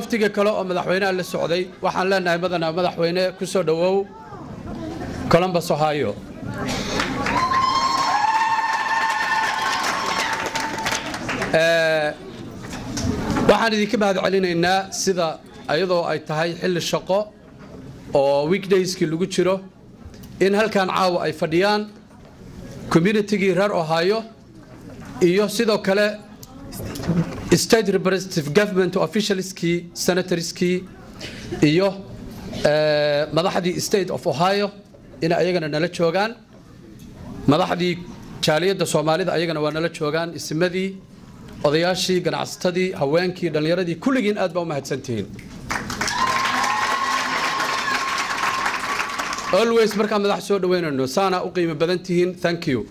wafdiga kale oo madaxweynaha la socday waxaan leenahay madana madaxweyne ku soo dhowow columbus ohio waxaan idinka mahad celinaynaa sida ayadoo ay tahay xilli shaqo oo weekdayskii lagu jiro in halkan caawa ay fadhiyaan communitigii reer ohio iyo sidoo kale state representative government officialskii senatorskii iyo madaxdii state of ohio in ayagana nala joogaan madaxdii jaaliyadda soomaalida ayagana waa nala joogaan ismadii odayaashii ganacsatadii haweenkii dhallinyaradii kulligiin aad baa u mahadsantihiin always markaan madax soo dhaweynayno saana u qiimo badan tihiin thank you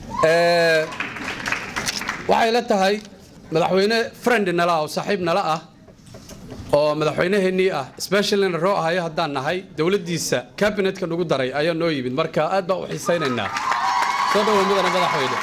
waxay la tahay madaxweyne friend nala ah oo saaxiib nala ah oo madaxweynaheennii ah specialina roo ahayo haddaan nahay dowladdiisa cabinetka nagu daray ayaa noo yimid marka aad baan u xiisaynaynaa soo dhawow mudana madaxweyne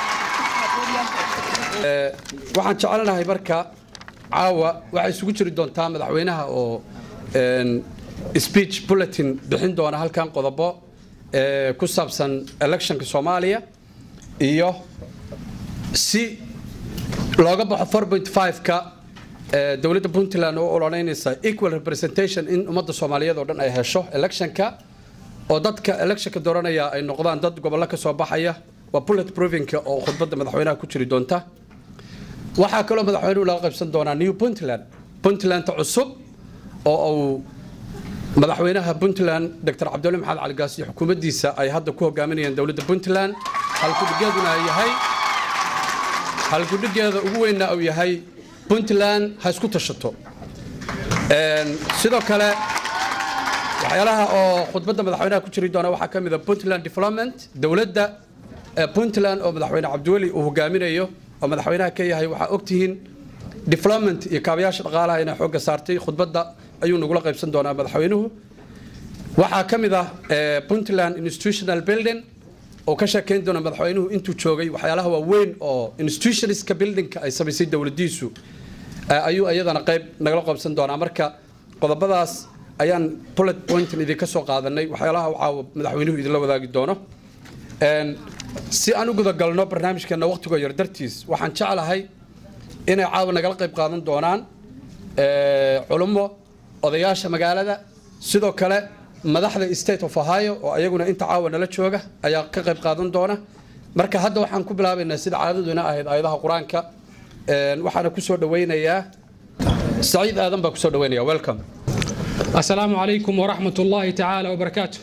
waxaan jecelnahay marka caawa waxay isugu jiri doontaa madaxweynaha oo speech bulletin bixin doona halkan qodobo ku saabsan electionka soomaaliya iyo si looga baxo 4.5ka dowladda puntland oo ololeynaysa equal representation in ummadda soomaaliyeed oo dhan ay hesho electionka oo dadka electionka dooranaya ay noqdaan dad gobollo ka soo baxaya waa bullet provinka oo khudbadda madaxweynaha ku jiri doonta waxaa kaloo madaxweynuhu laga qaybsan doonaa new puntland puntlanda cusub oo uu madaxweynaha puntland dr cabdulle maxamed cali gaas iyo xukuumaddiisa ay hadda ku hogaaminayaan dowladda puntland halkudhigeeduna yahay halkudhigeeda ugu weynna uu yahay puntland ha isku tashato sidoo kale waxyaalaha oo khudbadda madaxweynaha ku jiri doona waxaa ka mid a puntland development dowladda puntland oo madaxweyne cabdiweli uu hogaaminayo oo madaxweynaha ka yahay waxaa ogtihiin development iyo kaabayaasha dhaqaalaha inay xoogga saartay khudbadda ayuu nagula qaybsan doonaa madaxweynuhu waxaa ka mid ah puntland institutional building oo ka sheekeyn doona madaxweynuhu intuu joogay waxyaalaha waaweyn oo institutionska buildingka ay samaysay dowladdiisu ayuu iyadana qayb nagala qaybsan doonaa marka qodobadaas ayaan bullet pointin idinka soo qaadanay waxyaalaha caawa madaxweynuhu idinla wadaagi doono si aan u gudagalno barnaamijkeena waqtigoo yar dartiis waxaan jeclahay inay caawa nagala qayb qaadan doonaan culummo odayaasha magaalada sidoo kale madaxda state of ohio oo ayaguna inta caawa nala jooga ayaa ka qayb qaadan doona marka hadda waxaan ku bilaabaynaa sida caadaduna ahayd aayadaha qur-aanka waxaana kusoo dhaweynayaa saciid aadan baa kusoo dhaweynaya welcome السلام عليكم ورحمة الله تعالى وبركاته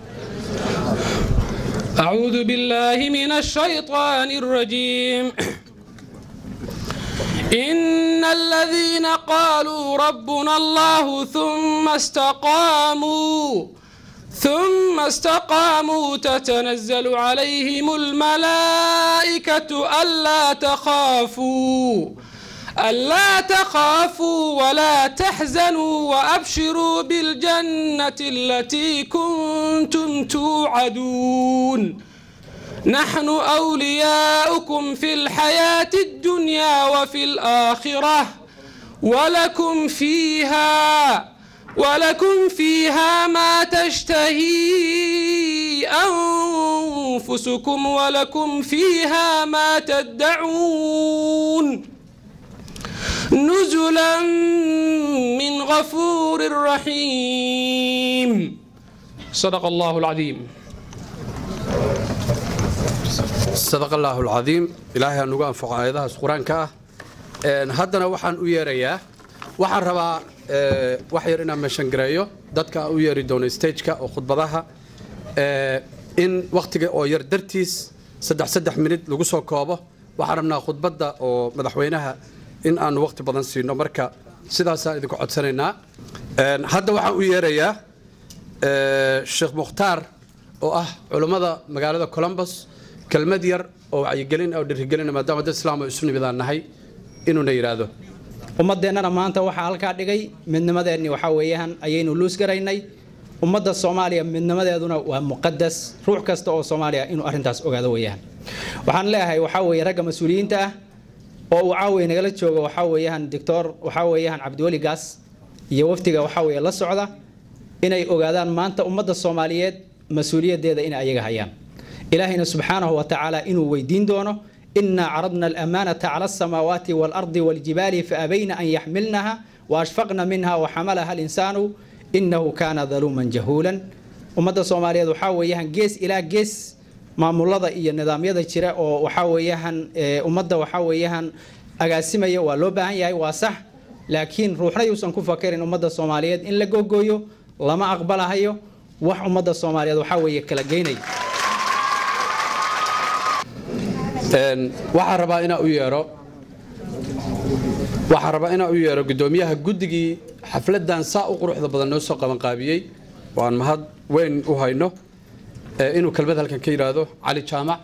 أعوذ بالله من الشيطان الرجيم إن الذين قالوا ربنا الله ثم استقاموا ثم استقاموا تتنزل عليهم الملائكة ألا تخافوا ألا تخافوا ولا تحزنوا وأبشروا بالجنة التي كنتم توعدون نحن أولياؤكم في الحياة الدنيا وفي الآخرة ولكم فيها ولكم فيها ما تشتهي أنفسكم ولكم فيها ما تدعون نزلا من غفور رحيم صدق الله العظيم sadaq allaahu alcadiim ilaahay aan ugu anfaco aayadahaas qur-aanka ah haddana waxaan u yeerayaa waxaan rabaa wax yar inaan meeshangareeyo dadka u yeeri doono stageka oo khudbadaha in wakhtiga oo yar dartiis saddex saddex minid lagu soo koobo waxaan rabnaa khudbadda oo madaxweynaha in aanu wakhti badan siino marka sidaasaan idinku codsanaynaa hadda waxaan u yeerayaa sheekh mukhtaar oo ah culummada magaalada columbus kelmad yar oo wacyigelin oo dhirigelina maadaama dad islaam oo isu nimidaan nahay inuuna yidhaahdo ummadeennana maanta waxaa halkaa dhigay midnimadeenni waxaa weeyaan ayaynu luus garaynay ummadda soomaaliya midnimadeeduna waa muqadas ruux kasta oo soomaaliya inuu arrintaas ogaado weeyaan waxaan leeyahay waxaa weeye ragga mas-uuliyiinta ah oo uu caawiya nagala joogo waxaa weeyaan doctor waxaa weeyaan cabdiweli gaas iyo waftiga waxaa weeye la socda inay ogaadaan maanta ummadda soomaaliyeed mas-uuliyaddeeda inay ayaga hayaan ilaahayna subxaanahu wa tacaala inuu weydiin doono inaa caradna alamaanata cala asamaawaati waalardi waljibaali faabayna an yaxmilnaha waashfaqna minha waxamalaha alinsaanu inahu kaana daluuman jahuulan ummadda soomaaliyeed waxaa weeyaan gees ilaa gees maamulada iyo nidaamyada jira oo waxaa weeyaan ummadda waxaa weeyaan agaasimaya waa loo baahan yahay waa sax laakiin ruuxna yuusan ku fakerin ummadda soomaaliyeed in la googooyo lama aqbalahayo wax ummadda soomaaliyeed waxaa weeye kala geynaya waxaan rabaa inaa u yeero waxaan rabaa inaa u yeero guddoomiyaha guddigii xafladdan saa u quruxda badan noo soo qabanqaabiyey waan mahad weyn u hayno inuu kelmad halkan ka yidhaahdo cali jaamac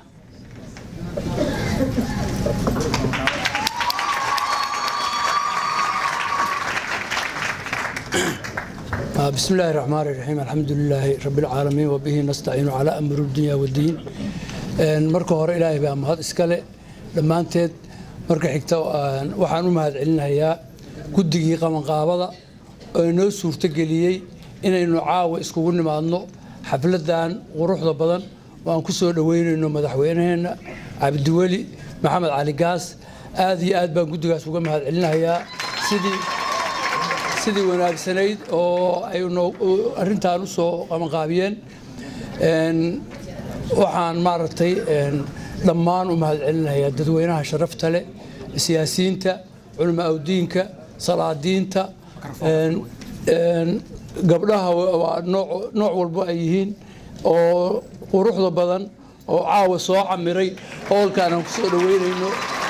بسم الله الرحمن الرحيم الحمد لله رب العالمين وبه نستعين على أمر الدنيا والدين marka hore ilaahay baa mahad iskale dhammaanteed marka xigta waxaan u mahad celinayaa guddigii qabanqaabada oo inoo suurtogeliyey inaynu caawa iskugu nimaadno xafladan quruxda badan oo aan ku soo dhoweynayno madaxweynaheenna cabdiweli maxamed cali gaas aad iyo aad baan guddigaas uga mahad celinayaa sidii sidii wanaagsanayd oo ay arrintan u soo qabanqaabiyeen waxaan maaragtay dhammaan u mahad celinayaa dadweynaha sharafta leh siyaasiyiinta culama awdiinka salaadiinta gabdhaha waa nooc walbo ay yihiin oo quruxda badan oo caawa soo camiray howlkaan aan ku soo dhoweynayno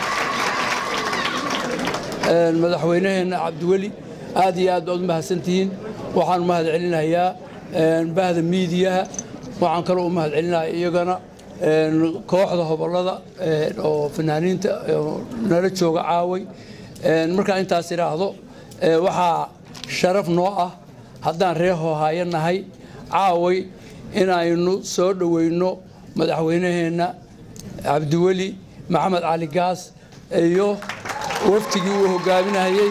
madaxweynaheenna cabdiweli aad iyo aad baad u mahadsantihiin waxaan u mahad celinayaa bahda miidiyaha waxaan kaloo u mahad celinayaa iyagana kooxda hobolada oo fanaaniinta nala jooga caaway markaan intaas idhaahdo waxaa sharaf noo ah haddaan reer hoohaayo nahay caaway inaynu soo dhoweyno madaxweynaheenna cabdiweli maxamed cali gaas iyo waftigii uu hogaaminayey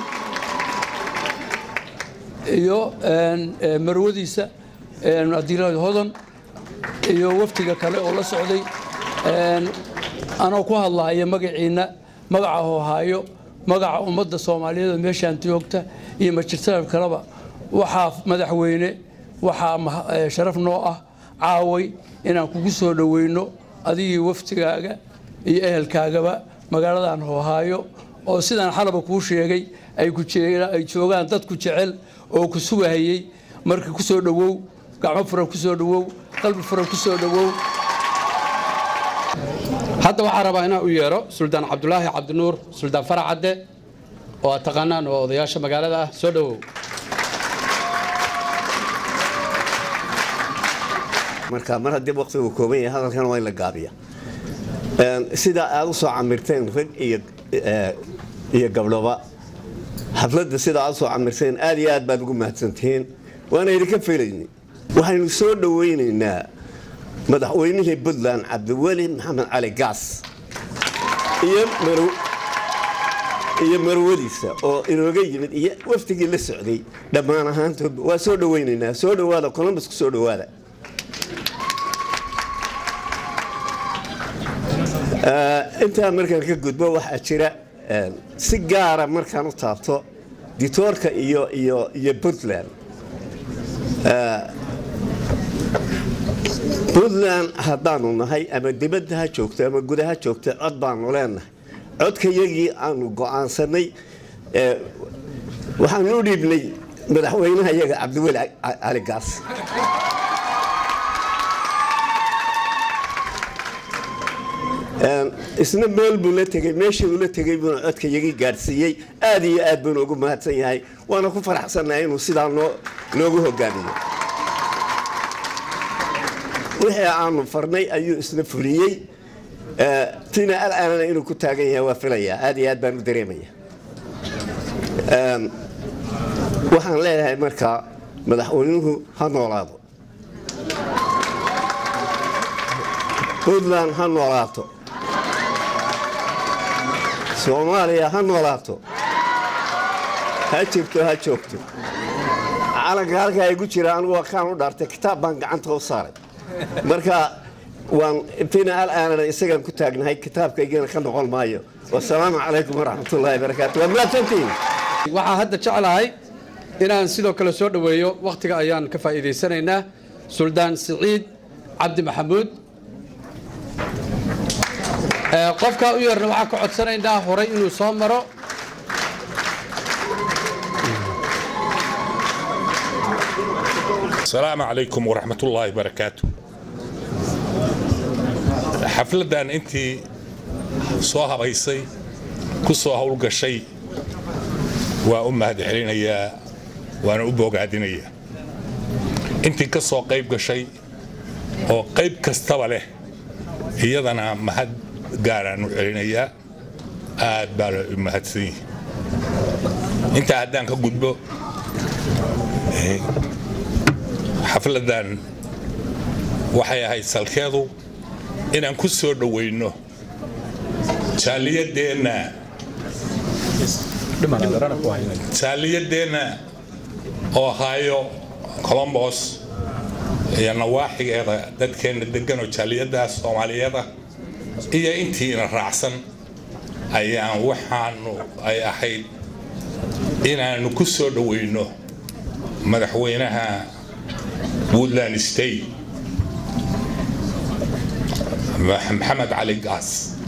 iyo marwadiisa adiilad hodan iyo waftiga kale oo la socday anoo ku hadlahaya magaciina magaca hoohaayo magaca ummadda soomaaliyeed oo meeshaan joogta iyo majirtada kaleba waxaa madaxweyne waxaa sharaf noo ah caaway inaan kugu soo dhoweyno adigii waftigaaga iyo ehelkaagaba magaaladan hoohaayo oo sidaan xalaba kuu sheegay ay joogaan dadku jecel oo ku sugahayey marka ku soo dhowow gacmo furan ku soo dhowow qalbi furan ku soo dhowow hadda waxaa rabaa inaan u yeero suldaan cabdulaahi cabdinuur suldaan farac cadde oo aad taqaanaan oo odayaasha magaalada ah soo dhowow marka mar haddii waqtigu kooban yahay hadalkan waa in la gaabiya sidaa aad u soo camirteen rag iyo gabdhoba xafladda sidaa aad u soo camirteen aad iyo aad baad ugu mahadsantihiin waana idinka filayni waxaynu soo dhoweynaynaa madaxweynihii puntland cabdiweli maxamed cali gaas iyo marwadiisa oo inooga yimid iyo waftigii la socday dhammaan ahaantood waa soo dhoweynaynaa soo dhowaada columbus ku soo dhowaada intaa markaan ka gudbo waxaa jira si gaara markaan u taabto ditoorka iyo iyo iyo puntland puntland haddaanu nahay ama dibadda ha joogto ama gudaha joogto cod baanu leenahay codkayagii aanu go'aansanay waxaanu u dhiibnay madaxweynaha iyaga cabdiweli cali gaas isna meel buu la tegey meeshii uu la tegey buuna codka yagii gaadhsiiyey aad iyo aad buuna ugu mahadsan yahay waana ku faraxsannahay inuu sidaa noogu hogaamiyo wixii aanu farnay ayuu isna fuliyey tina alaanana inuu ku taagan yahay waa filayaa aad iyo aad baan u dareemaya waxaan leeyahay markaa madaxweynuhu ha noolaado puntland ha noolaato soomaaliya ha noolaato ha jirto ha joogto calanka halkaa igu jira anigu waa kaan u dhaartay kitaab baan gacanta u saaray marka waan fina alaanana isagaan ku taagnahay kitaabkaygana ka noqon maayo wasalaamu calaykum waraxmatullaahi barakaatu waa mahadsantihiin waxaa hadda jeclahay inaan sidoo kale soo dhoweeyo wakhtiga ayaan ka faa'iidaysanaynaa suldaan siciid cabdi maxamuud Ee, qofkaa u yarna waxaan ka codsanaynaa horay inuu soo maro السلام عليكم ورحمة الله وبركاته xafladan intii soo habaysay ku soo howlgashay waa u mahad celinayaa waana u bogaadinayaa intii ka soo qayb gashay oo qayb kastaba leh iyadana mahad gaaraan u celinayaa aad baa la u mahadsan yihi intaa haddaan ka gudbo eh, xafladan waxay ahayd salkeedu inaan ku soo dhowayno jaaliyadeenna jaaliyadeenna ohio colombos iyo nawaaxigeeda dadkeenna degan oo jaaliyadaas soomaaliyeeda iyo intiina raacsan ayaan waxaanu ay ahayd inaanu ku soo dhowayno madaxweynaha woodland state maxamed cali gaas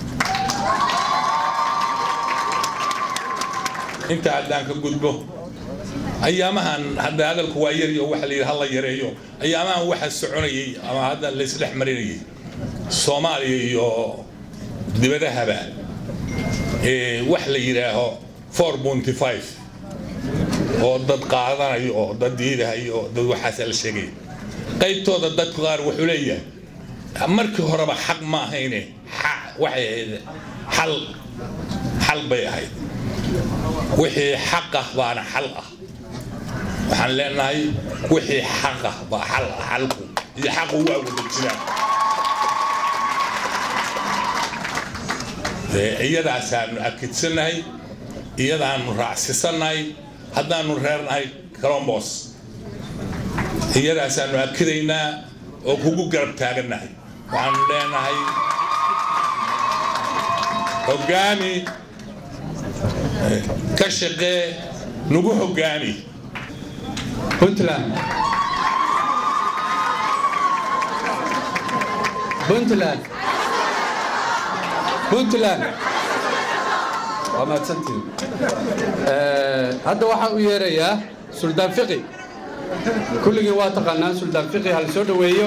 inta haddaan ka gudbo ayaamahan hadda hadalku waa yar iyo waxa la yidhi hala yareeyo ayaamahan waxa soconayay ama hadda laysdhex marinayay soomaaliya iyo dibadahaba ee wax la yidhaaho four bunty five oo dad qaadanayo oo dad diidahayo oo dad waxaasa la sheegaya qaybtooda dadku qaar wuxuu leeyahay markii horeba xaq ma ahayne xa- waxay ahayd xal xal bay ahayd wixii xaq ah baana xal ah waxaan leenahay wixii xaq ah baa xal ah xalku iyo xaqu waa wada jiraan Dee iyadaasaanu akidsannahay iyadaanu raacsisannahay haddaanu reernahay colombos iyadaasaanu akidaynaa oo kugu garab taagannahay waxaanu leenahay hoggaami eh, ka shaqee nagu hoggaami puntland puntland puntland waa mahadsantihin Ee, hadda waxaan u yeerayaa suldaan fiqi kulligiin waa taqaanaan suldaan fiqi hal soo dhoweeyo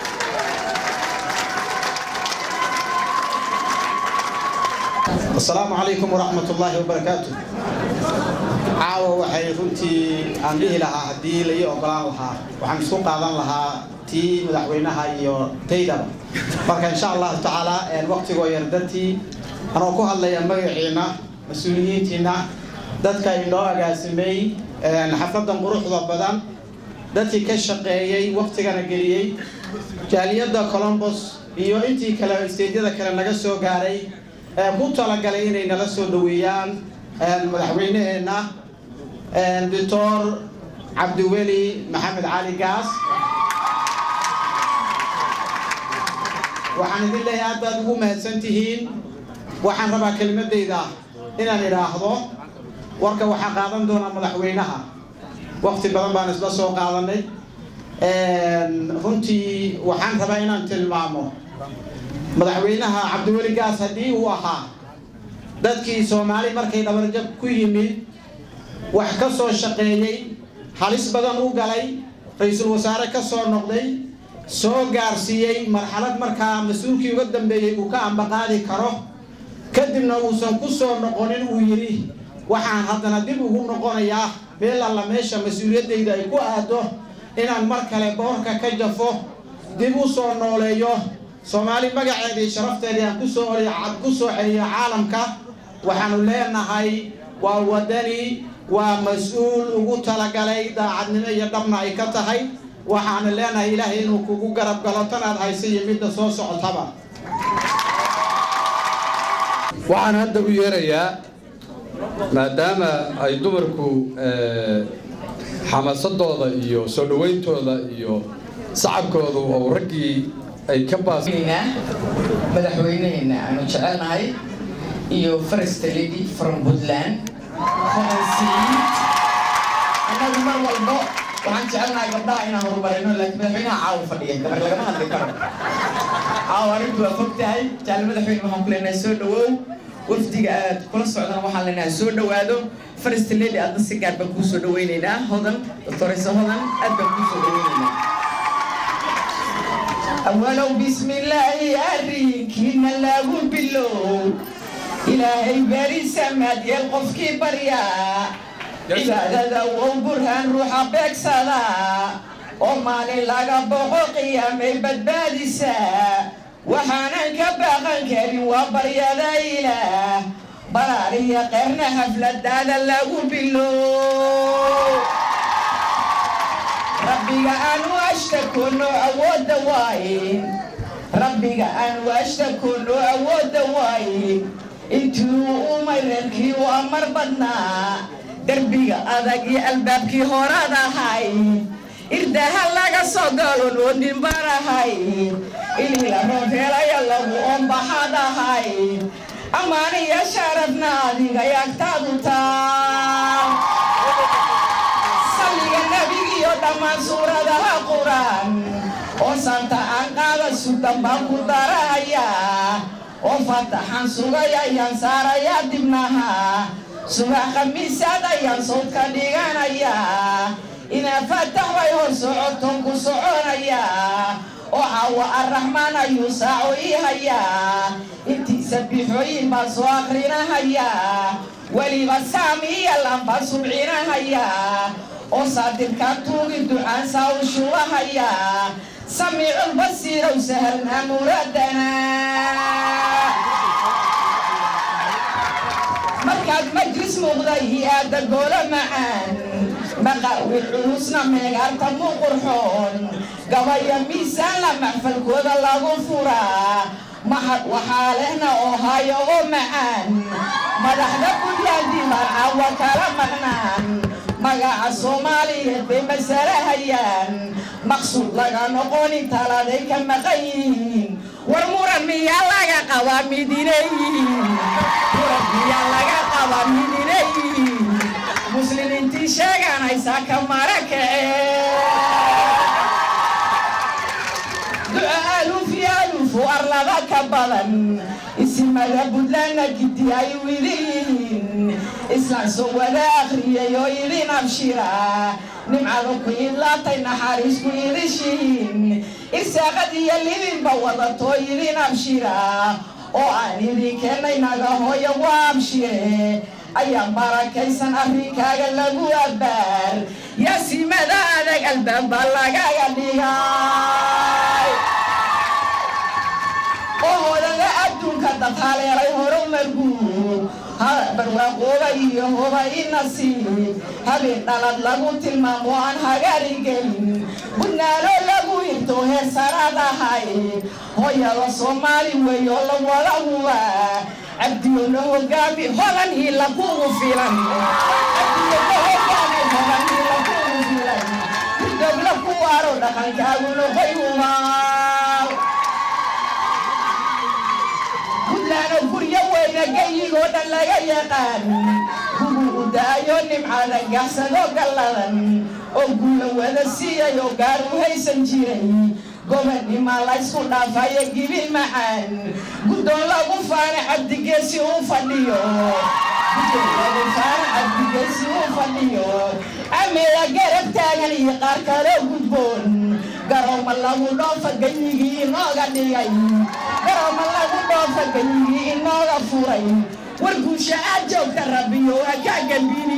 asalaamu calaykum waraxmat ullaahi wabarakaatu caawa waxay runtii aan dhihi lahaa haddii la ii ogolaan lahaa waxaan isku qaadan lahaa tii madaxweynaha iyo taydaba marka insha allahu tacaala waqtigoo yar dartii anoo ku hadlaya magaciina mas-uuliyiintiina dadka inoo agaasimay xafladan quruxda badan dadkii ka shaqeeyey waqtigana geliyey jaaliyadda colombos iyo intii kale isteedyada kale naga soo gaaray ee ku talagalay inay nala soo dhoweeyaan madaxweyneheenna doctor cabdiweli maxamed cali gaas waxaan idin leeyahay aad baad ugu mahadsan tihiin waxaan rabaa kelimadayda inaan idhaahdo warka waxaa qaadan doonaa madaxweynaha waqti badan baan isla soo qaadanay runtii waxaan rabaa inaan tilmaamo madaxweynaha cabdiweli gaas haddii uu ahaa dadkii soomaali markay dhabarjab ku yimid wax ka soo shaqeeyey halis badan u galay ra-iisul wasaare ka soo noqday soo gaarsiiyey marxalad markaa mas-uulkii uga dambeeyey uu ka ambaqaadi karo kadibna uusan ku soo noqonin uu yidhi waxaan haddana dib ugu noqonayaa meel alla meesha mas-uuliyaddayda ay ku aado inaan mar kale boorka ka jafo dib u soo nooleeyo soomaali magaceedii sharafteedii aan kusoo ku soo celiyo caalamka waxaanu leenahay waa wadani waa mas-uul ugu talagalay daacadnimo iyo dhabna ay ka tahay waxaanu leenahay ilaahay inuu kugu garab galo tanaad haysa iyo midda soo socotaba waxaan hadda u yeerayaa maadaama ay dumarku xamaasadooda iyo soo dhawayntooda iyo sacabkoodu oo raggii ay ka baas madaxweyneheena aanu jecelnahay iyo first lady from puntland annagu mar walbo waxaan jecelnahay gabdhaha inaan horumarino laakiin madaxweynaha caawa fadhiya gabar lagama hadli karo caawa arrintu waa fog tahay jaal madaxweyne waxaan ku leenahay soo dhawow wafdiga aad kula socdana waxaan leenahay soo dhawaado first lady aadna si gaar baan kuu soo dhawaynaynaa hodan doctoraysa hodan aad baan kuu soo dhawaynaynaa awalow bismillaahi arrinkiina lagu bilow ilaahay beri samaadiyeel qofkii baryaa cibaadada wow burhaan ruuxa beegsada oo maalin laga boqo qiyaamay badbaadisaa waxaanan ka baaqan karin waa baryada ilaah baraariya qeyrna xafladaada lagu bilow rabbiga aanu ashtakono awoodda waaye rabbiga aanu ashtakono awoodda waaye intuu umay reerkii u amar badnaa derbiga adag iyo albaabkii horaad ahay irdaha laga soo galo noodin barahay ilila roofeelaya lagu ombaxad ahay ammaaniya sharafna adiga yaagtaadu taa salliga nebigiyo dhammaan suuradaha quraan oo santa aan qaada sudan baan ku darahayaa oo fataxan sugay ayaan saarayaa dibnaha subax khamiisaad ayaan sawdka dhiganayaa inaa fatax bay hor socoton ku soconayaa oo caawa arraxmaan ayuu saaco ii hayaa intiisa bixooyin baan soo akhrinahayaa weliba saamiya lambaan subcinahayaa oo saadirkaan tuugi ducaan saa u shubahayaa samiicul basiirow sahalnaa muradana markaad majlis muuqda iyo aada goola macaan maqaawi culusna meegaarta mu qurxoon gabaya miisaan la maxfalkooda lagu furaa mahad waxaa lehna oo hayo oo macaan madaxda buntland marcawa kala maqnaan magaca soomaaliyeed bay masale hayaan maqsuud laga noqonin taladay ka maqan yihiin war muran miyaa laga qabaa midineyihiin muran miyaa laga qabaa midineyihiin muslimiintii sheeganaysaa ka mara kacee duca aluuf iyo aluufu arlada ka badan isimada buntlandna gidi ay idin yihiin islaan soo wada akhriyay oo idin abshira nimcada ku idlaatay naxariis ku idishihiin irsaaqad iyo libinba wadatoo idin abshira oo aan idin keennay naga hooyo waa abshire ayaa barakaysan arrinkaaga lagu abbaar yaasimada adag albaabba lagaga dhigay oo hodada adduunka dad haleelay horumargu barwaaqooba iyo hoba inasiib habeen dhalad lagu tilmaamo aan hagaari gelin budnaalo lagu hirto heer saraad ahay hooyada soomaali weeyo la wada huba cabdiyo la hogaami hodan hila kugu filan cabdiyo la hogaami hodan hila kugu filan hidobla ku waaro dhaqankaagu noqoy humaal buntlaano guryo weyna gayigoo dhan laga yaqaan gugu u daayo nimcada gaxsado galladan oo guula wada siiyay oo gaar u haysan jiray gobannima laysku dhaafayo gibil macaan guddoon lagu faana cabdigeesi uu fadhiyo guddoon lagu faana cabdigeesi uu fadhiyo ameeda garab taagan iyo qaar kaloo gudboon garooma lagu dhoofa ganyigii inooga dhigay garooma lagu dhoofa ganyigii inooga furay war guusha aad joogta rabbiyo waa kaa gambini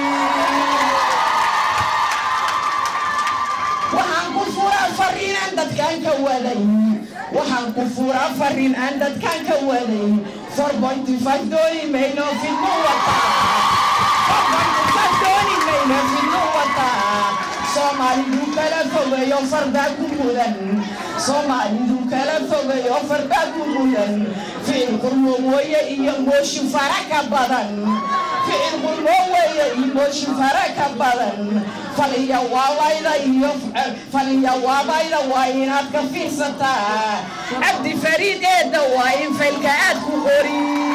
waxaan ku furaa fariin aan dadkaan ka waday waxaan ku furaa fariin aan dadkaan ka waday four pointy five dooni mayno fidnu wataa four pointy five dooni mayno fidnu wataa soomaalidu kala fogeeyo fardaa ku mudan soomaalidu kala fogay oo fardha guguyan ficil qurmo weeye iyo mooshin fara ka badan ficil qurmo weeye iyo mooshin fara ka badan faliya waabayda iyo faliya waabayda waa inaad ka fiirsataa cabdi fariid eedda waa in faylka aad ku qori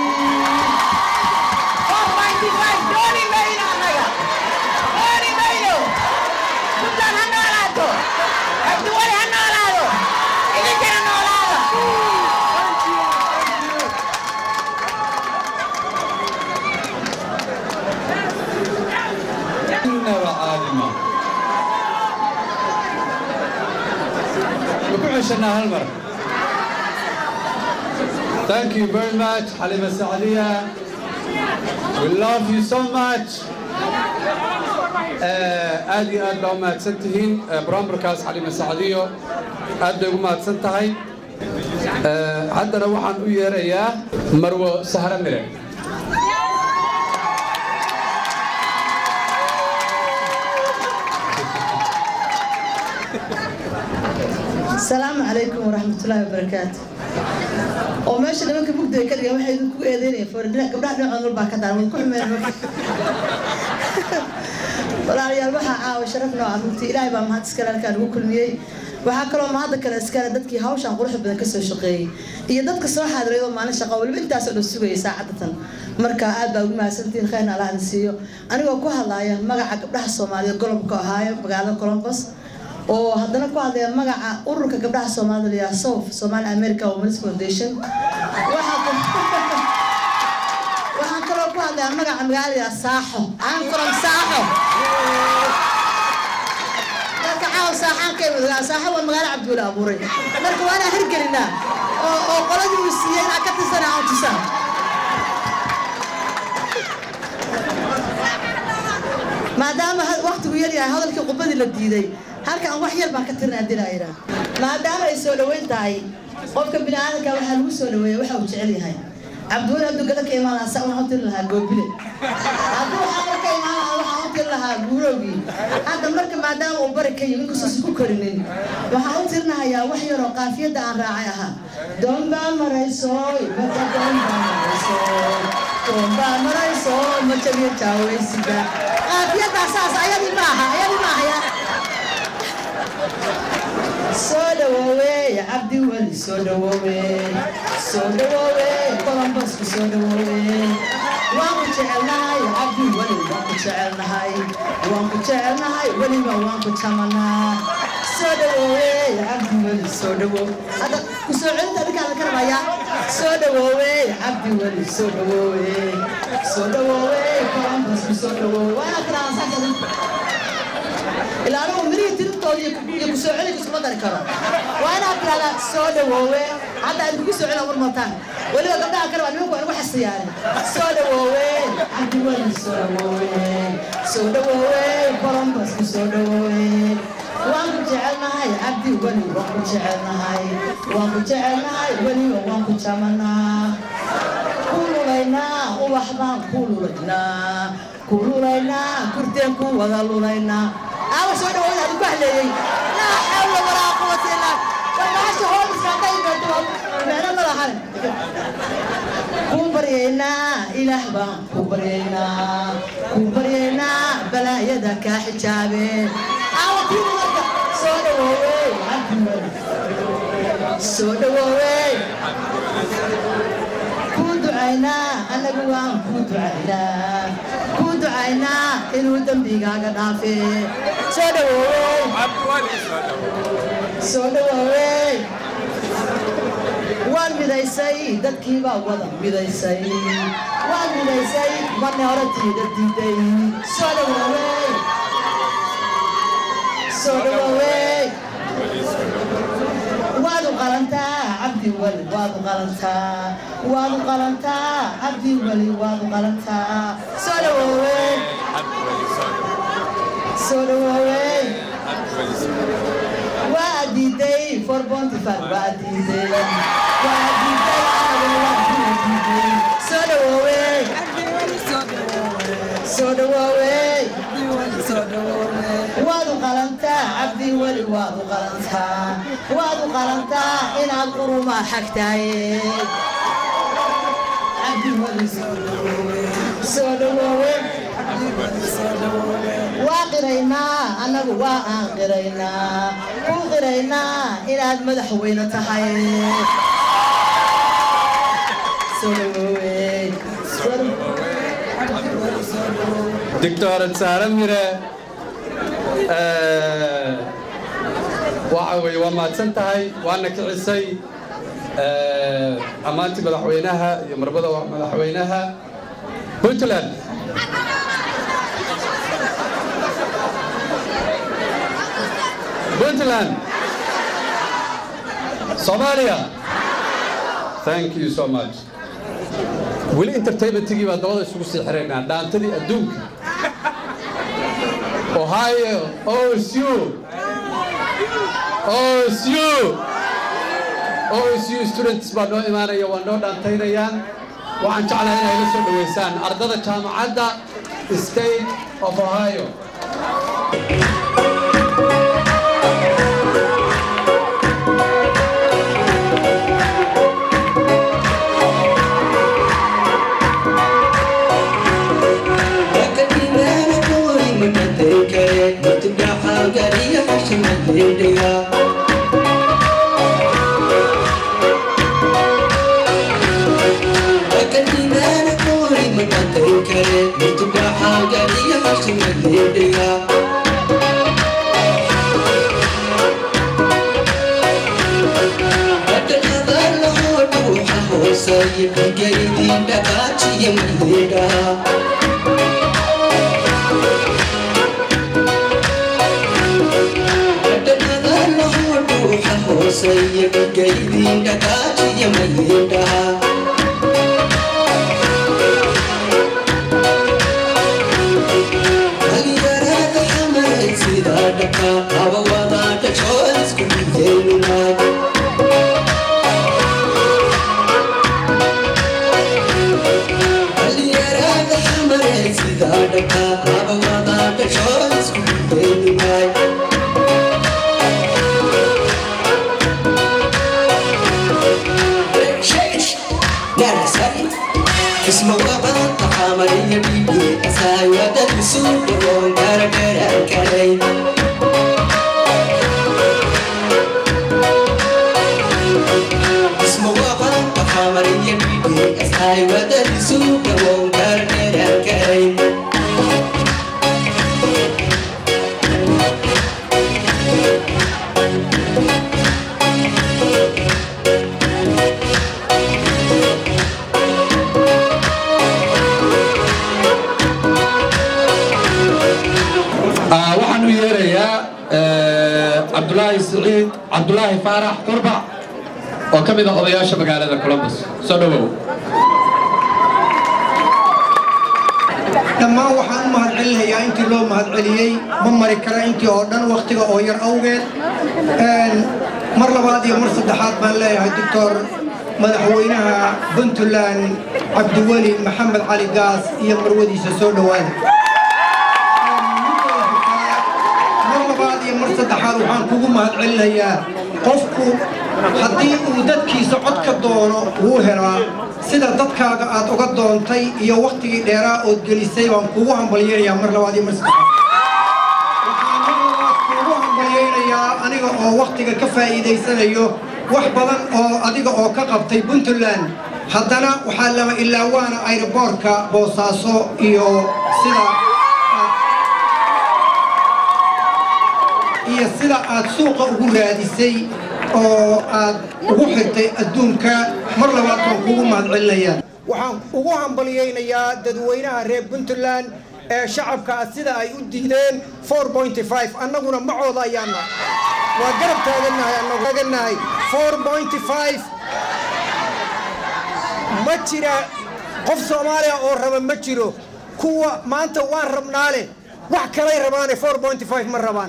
dooni mayno annaga dooni mayno puntland ha noolaato cabdiwali ha noolaado idinkana noolaada إنها عالمة وكل عشنا هالمرة Thank you very much حليمة السعدية We love you so much آه، aad iyo aad baa u mahadsan tihiin آه، barnaamijkaas xalima sacadiyo aad bay ugu mahadsan tahay آه، haddana waxaan u yeerayaa marwo sahra mire السلام عليكم ورحمة الله وبركاته oo meesha nimanka mugdi ay ka dhigeen waxay idinku eedeynayaan foornaa gabdhaha dhinacood walbaa ka daaran ku xumeen walaalayaal waxaa caawa sharaf nooca runtii ilaahay baa mahad iskale halkaa lagu kulmiyey waxaa kaloo mahadda kale iskale dadkii hawshan quruxda badan kasoo shaqeeyey iyo dadka soo xaadiray oo maalin shaqo waliba intaasoo dhan sugayay saacadatan marka aad baa ugu mahadsantihiin khayrna allah idin siiyo anigoo ku hadlaaya magaca gabdhaha soomaaliyeed golobka ohaayo magaalada columbus oo haddana ku hadlaya magaca ururka gabdhaha soomaalida la yidhaha sof somali america women's foundation waxaa ku- waxaan kaloo ku hadlaya magaca magaalada la yidhaha saaxo I'm from saaxo dadka caawa saaxaan ka imid saaxo waa magaalo cabdiweli abuuray marka waa inaan hirgelinaa oo oo qoladii uu siiyey inaan ka tirsana aan tusaan maadaama ha- waqtigu yar yahay hadalkii qubadii la diiday halkan wax yar baan ka tirin haddii laa yidhaah maadaama ay soo dhoweyn tahay qofka bini aadamka waxaa lagu soo dhoweeya waxa uu jecel yahay cabdiweli hadduu gada ka imaan lahaa sa waxaan u tiri lahaa goobile hadduu waxaa ka imaan lahaa waxaan u tiri lahaa guurowgii hadda marka maadaama uu bari ka yimi inkastoo ku korinin waxaan u tirinahayaa wax yaroo qaafiyadda aan raacay ahaa doon baa maraysoy maka doon baa maraysoy doon baa maraysoy ma jabiyo jaaweysiga qaafiyaddaa saas ayadii maaha ayadii maahaya soo dhawoowe cabdi weli soo dhawoowe soo dhawoowe columbusku soo dhawoowe waan ku jecelnahay cabdi weli waan ku jecelnahay waan ku jecelnahay weliba waan ku jamanaa soo dhawoowe cabdi weli soo dhawoowe hadda ku soo celinta adinkaa la karabaya soo dhawoowe cabdi weli soo dhawoowe soo dhawoowe columbusku soo dhawoowe waa inaad tiraahdaa ilaa anigu mirihii tirintooda iyo ku- iyo kusoo celinka iskuma dari karo waa inaad tirahdaa soo dhawoowe hadda aad kugu soo celin war mataan weliba gabdhaha kale waa nimanku waa nagu xasiyaane soo dhawoowe cabdiweli soo dhawoowe soo dhawoowe columbusku soo dhawoowe waan ku jecelnahay cabdi weli waan ku jecelnahay waan ku jecelnahay weliba waan ku jamanaa ku lulaynaa ubax baan ku lulaynaa ku lulaynaa kurteen ku wada lulaynaa aawa soo dhawood adigu ku haleeyey laa xawla walaa quwata illaa warbaasha hooliska hadday imaado meelo ma lahan ku baryaynaa ilaah baan ku baryaynaa ku baryaynaa balaayada kaa xijaabeen aawa tiini marka soo dhawoowey cabdiweli soo dhawoowey ku ducaynaa annagu waan ku ducaynaa ku ducaynaa inuu dembigaaga dhaafe soo dhawoowey soo dhawoowey waan midaysay dadkii baa wada midaysay waan midaysay marna hore tiida diiday soo dhawoowey soo dhawoowey waad u qalantaa cabdi weli waad u qalantaa waad u qalantaa cabdi weli waad u qalantaa soo dhawoowey soo dhawoowey waa diiday for bontifar waa diiday waa diiday anaguna waa kula diiday soo dhawoowey soo dhawoowey waad u qalantaa cabdi weli cabdiweli waad u qalantaa waad u qalantaa inaad qurumaa xagtaye cabdiweli soo dhawoowe waa qiraynaa annagu waa aan qiraynaa ku qiraynaa inaad madaxweyne tahay soo dhawoowe doctor saare mire waxa weeye waa mahadsan tahay waana kicisay ammaantii madaxweynaha iyo marbada madaxweynaha puntland puntland soomaaliya thank you so much weli entertainmentigii baa dabada isugu sii xiraynaa dhaantadii adduunka ohio osu osu osu students baa noo imaanaya waa noo dhaantaynayaan waxaan jeclahay inay la soo dhoweysaan ardada jaamacadda state of ohio waxaan u yeerayaa cabdulaahi siciid cabdulaahi faarax qurbac oo ka mid ah odayaasha magaalada columbus soo dhowow dhammaan waxaan u mahadcelinayaa intii loo mahadceliyey ma mari kara intii oo dhan wakhtiga oo yar awgeed mar labaad iyo mar saddexaad baan leeyahay doctor madaxweynaha puntland cabdiweli maxamed cali gaas iyo marwadiisa soo dhowaada mar labaad iyo mar saddexaad waxaan kugu mahadcelinayaa qofku haddii uu dadkiisa cod ka doono wuu helaa sida dadkaaga aad uga doontay iyo wakhtigii dheeraa ood gelisay baan kugu hambalyaynayaa mar labaad iyo mar saddexaad waxaan mar labaad kugu hambalyaynayaa aniga oo wakhtiga ka faa'iidaysanayo wax badan oo adiga oo ka qabtay puntland haddana waxaa lama ilaawaana ayroboorka boosaaso iyo sida iyo sida aad suuqa ugu raadisay oo aad ugu xirtay adduunka mar labaad baan kugu mahadcelinayaa waxaan ugu hambalyaynayaa dadweynaha reer puntland ee shacabka ah sida ay u diideen annaguna macooda ayaana waa garab taagannahay annagu taagannahay ma jira qof soomaaliya oo raba ma jiro kuwa maanta waan rabnaale wax kalay rabaane ma rabaan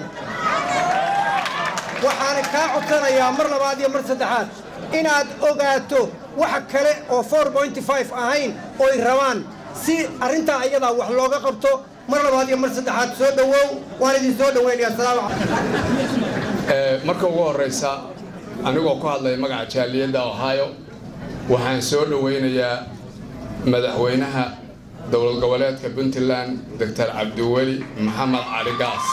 waxaan kaa codsanayaa mar labaad iyo mar saddexaad inaad ogaato wax kale oo ahayn oy rabaan si arrintaa ayadaa wax looga qabto mar labaad iyo mar saddexaad soo dhowow waan idin soo dhoweynaya marka ugu horeysa anigoo ku hadlaya magaca jaaliyadda ohio waxaan soo dhoweynayaa madaxweynaha dowlad goboleedka puntland doctor cabdiweli maxamed cali gaas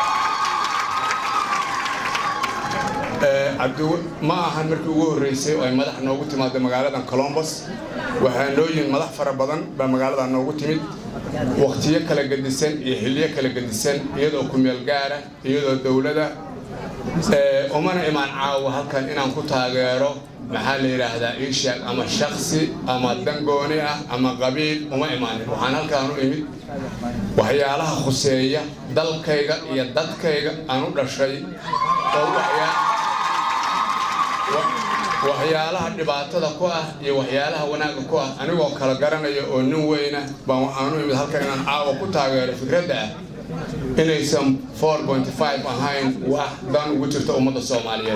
ma ahan markii ugu horreysay oo ay madax noogu timaado magaaladan colombos waxaa noo yihin madax fara badan baa magaaladan noogu timid wakhtiyo kala gedisan iyo xilliyo kala gedisan iyadoo ku-meel gaara iyadoo dowlada umana imaan caawa halkan inaan ku taageero maxaa la yidhaahdaa ishaag ama shaksi ama dangooni ah ama qabiil uma imaanin waxaan halkaan u imid waxyaalaha khuseeya dalkayga iyo dadkayga aan u dhashay oo waxyaalaha dhibaatada ku ah iyo waxyaalaha wanaagga ku ah anigoo kala garanaya oo nin weyna baan waxaan u imid halkan inaan caawa ku taageero fikradda ah inaysan ahayn wax dan ugu jirta ummadda soomaaliyeed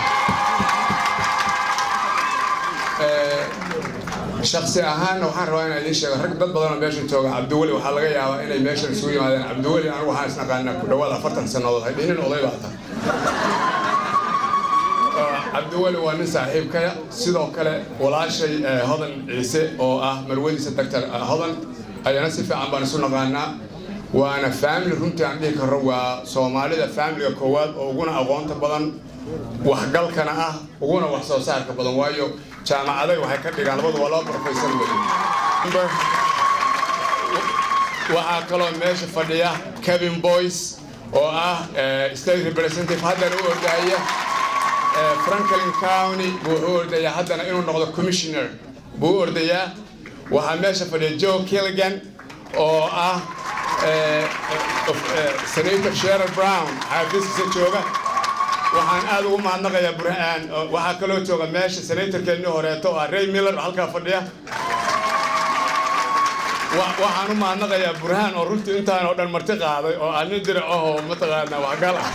shaksi ahaanna waxaan rabaa inaan idiin sheego rag dad badanoo meeshan jooga cabdiweli waxaa laga yaabaa inay meeshan isugu yimaadeen cabdiweli anigu waxaan isnaqaanaa ku dhawaad afartan sannadood haydhinin oday baa ta cabdiweli waa nin saaxiibkaya sidoo kale walaashay hodan ciise oo ah marwadiisa doctor hodan ayana si fiican baan isu naqaanaa waana family runtii aan dhihi karo waa soomaalida familiga koowaad oo uguna aqoonta badan waxgalkana ah uguna wax soo saarka badan waayo jaamacaday waxay ka dhigaan labadu waa laba professor wey waxaa kaloo meesha fadhiya kevin boyce oo ah state representative haddana u ordahaya franklin county buu u ordayaa haddana inuu noqdo commissioner buu u ordayaa waxaa meesha fadhiya joe killigan oo ah senator sherer brown xaafiiskiisa jooga waxaan aad ugu mahadnaqayaa burhaan waxaa kaloo jooga meesha senatorkeennii horeeto oo ah ray miller halkaa fadhiya waxaan u mahadnaqayaa burhaan oo runtii intaan oo dhan marti qaaday oo ah nin dirac ahoo mataqaanaa waxgal ah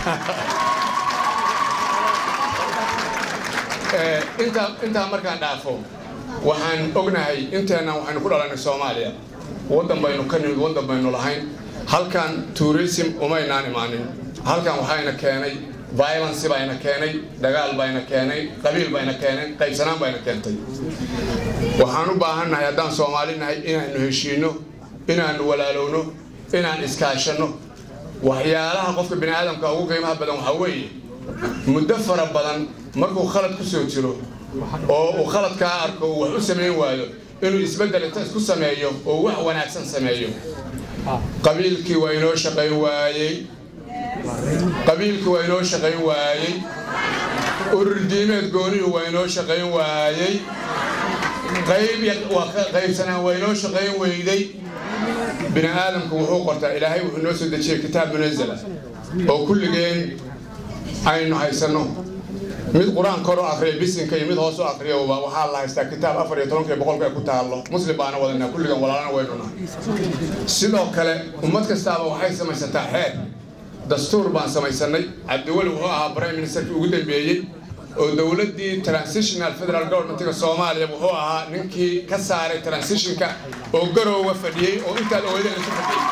intaa intaa markaan dhaafo waxaan ognahay inteennan waxaynu ku dhalanay soomaaliya waddan baynu ka nimid waddan baynu lahayn halkan tourism umaynaan imaanin halkan waxayna keenay violence bayna keenay dagaal bayna keenay qabiil bayna keenay qaybsanaan bayna keentay waxaan u baahannahay haddaan soomaali nahay inaanu heshiino inaanu walaalowno inaan iskaashanno waxyaalaha qofka bini aadamka ugu qiimaha badan waxaa weeye muddo fara badan markuu khalad ku soo jiro oo uu khaladkaa arko uu wax u samayn waayo inuu isbeddel inta isku sameeyo oo wax wanaagsan sameeyo qabiilkii waa inoo shaqayn waayey qabiilkii waa inoo shaqayn waayey ururdiimeed goonihu waa inoo shaqayn waayey qayb qaybsanaan waa inoo shaqayn weyday bini aadamku wuxuu qortaa ilaahay wuxuu noo soo dejiyey kitaab munazala oo kulligeen aynu haysanno mid qur-aan kor u akriya bisinka iyo mid hoos u akriyaba waxaa la haystaa kitaab afar iyo tobanka boqolka ku taallo muslim baana wadanaa kulligan walaalana waynu nahay sidoo kale ummad kastaaba waxay samaysataa xeer dastuur baan samaysanay cabdiweli wuxuu ahaa prime ministerkii ugu dambeeyey oo dowladdii transitional federal governmentiga soomaaliya wuxuu ahaa ninkii ka saaray transitionka oo garowga fadhiyey oo intaad ogeydeen isu fadhiyey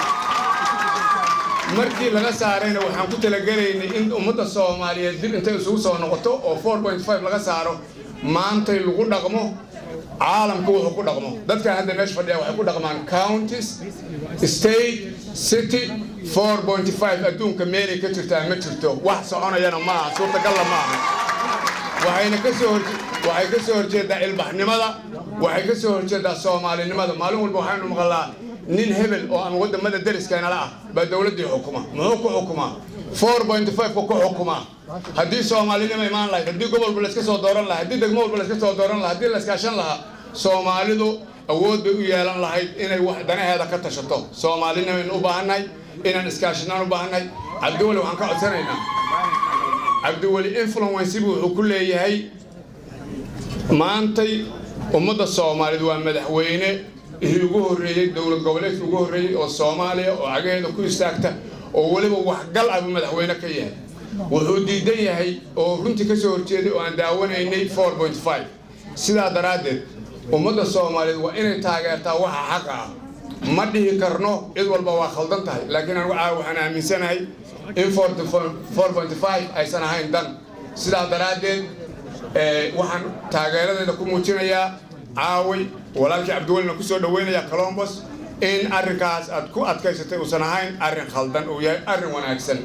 markii laga saarayna waxaan ku talagelaynay in ummadda soomaaliyeed dib intay isugu soo noqoto oo laga saaro maantay lagu dhaqmo caalamku wuxuu ku dhaqmo dadkan hadda meesha fadhiya waxay ku dhaqmaan counties state city adduunka meelay ka jirtaa ma jirto wax soconayana maaha suurtagalla maaha waxayna kasoo waxay ka soo horjeedaa ilbaxnimada waxay ka soo horjeedaa soomaalinimada maalin walba waxaynu maqalnaa nin hebel oo ama wadamada dariskeenala ah baa dowladdii xukuma muxuu ku xukumaa four point five ku xukumaa haddii soomaalinima imaan lahayd haddii gobolba layska soo dooran lahaa haddii degmo walba layska soo dooran lahaa haddii layskaashan lahaa soomaalidu awood bay u yeelan lahayd inay wax danaheeda ka tashato soomaalinimaynu u baahannahay inaan iskaashanaan u baahannahay cabdiweli waxaan ka codsanaynaa cabdiweli influensibu wuxuu ku leeyahay maantay ummadda soomaaliyeed waa madaxweyne ihii ugu horreeyey dowlad goboleedkii ugu horreeyey oo soomaaliya oo cagaheeda ku istaagta oo weliba waxgal ah buu madaxweyne ka yahay wuxuu diidan yahay oo runtii ka soo horjeeday oo aan daawanaynay sidaa daraaddeed ummadda soomaaliyeed waa inay taageertaa waxa xaqa ah ma dhihi karno cid walba waa khaldan tahay laakiin anigu caawa waxaan aaminsanahay in 4.5 aysan ahayn dan sidaa daraaddeed waxaan taageeradeeda ku muujinayaa caaway walaalkii cabdiwelina ku soo dhaweynaya colombos in arrinkaas aad ku adkaysatay uusan ahayn arrin khaldan uu yahay arrin wanaagsan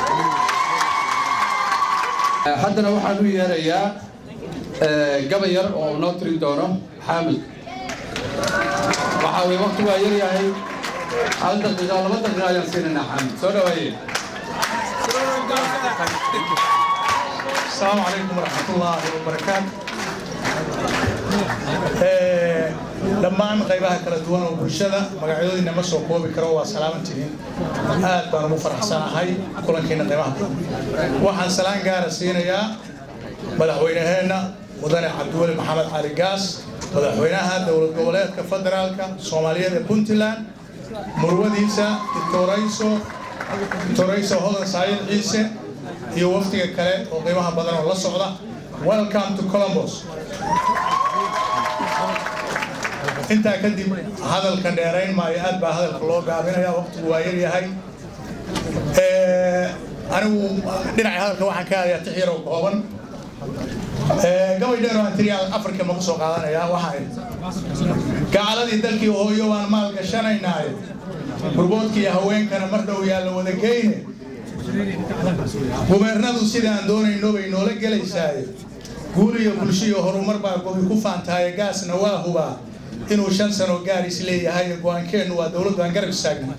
haddana waxaan u yeerayaa gabayar oo uu noo tirin doono xaamid waxaa weye waqti waa yar yahay hal daqiiqa laba daqiiqa ayaan siinaynaa xaamid soo dhaweeye السلام عليكم ورحمة الله وبركاته dhammaan qaybaha kala duwan oo bulshada magacyadoodina ma soo koobi karo waa salaamantihiin aad baan ugu faraxsanahay kulankiina qiimaha waxaan salaan gaara siinayaa madaxweynaheenna mudane cabdiweli maxamed cali gaas madaxweynaha dowlad goboleedka federaalka soomaaliyeed ee puntland murwadiisa dictorayso dictorayso hodan saayid ciise iyo wafdiga kale oo qiimaha badan oo la socda welcome to columbus intaa kadib hadalka dheerayn maayo aad baa hadalka loo gaabinaya waqtigu waa yar yahay anigu dhinaca hadalka waxaan ka hadayaa tix yaroo kooban gabay dheer oo antriyaal afrika ma ku soo qaadanayaa waxaan gacaladii dalkii hooyo waan maal gashanaynaay burboodkii haweenkana mar dhow yaa la wada geyne gubeernadu sidaan doonayno bay noola gelaysaaye guul iyo bulsho iyo horumar baa gobi ku faantaaye gaasna waa hubaa inuu shan sano gaaris leeyahay go-aankeennu waa dowladdu aan garab istaagna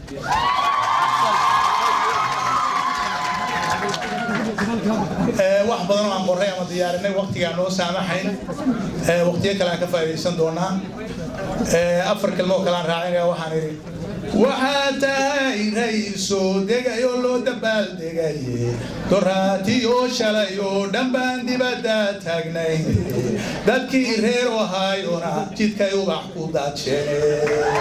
wax badan oo aan qorray ama diyaarinay waqtigaan noo saamaxayn waqtiyo kale aan ka faa'iidaysan doonaa afar kelmo oo kale aan raacinaya waxaan idhi waxaa tahay rayso degay oo loo dabaaldegaye doraatiyo shalay oo dhan baan dibadda taagnay dadkii reer ohaayona jidkay ubax ku daajeen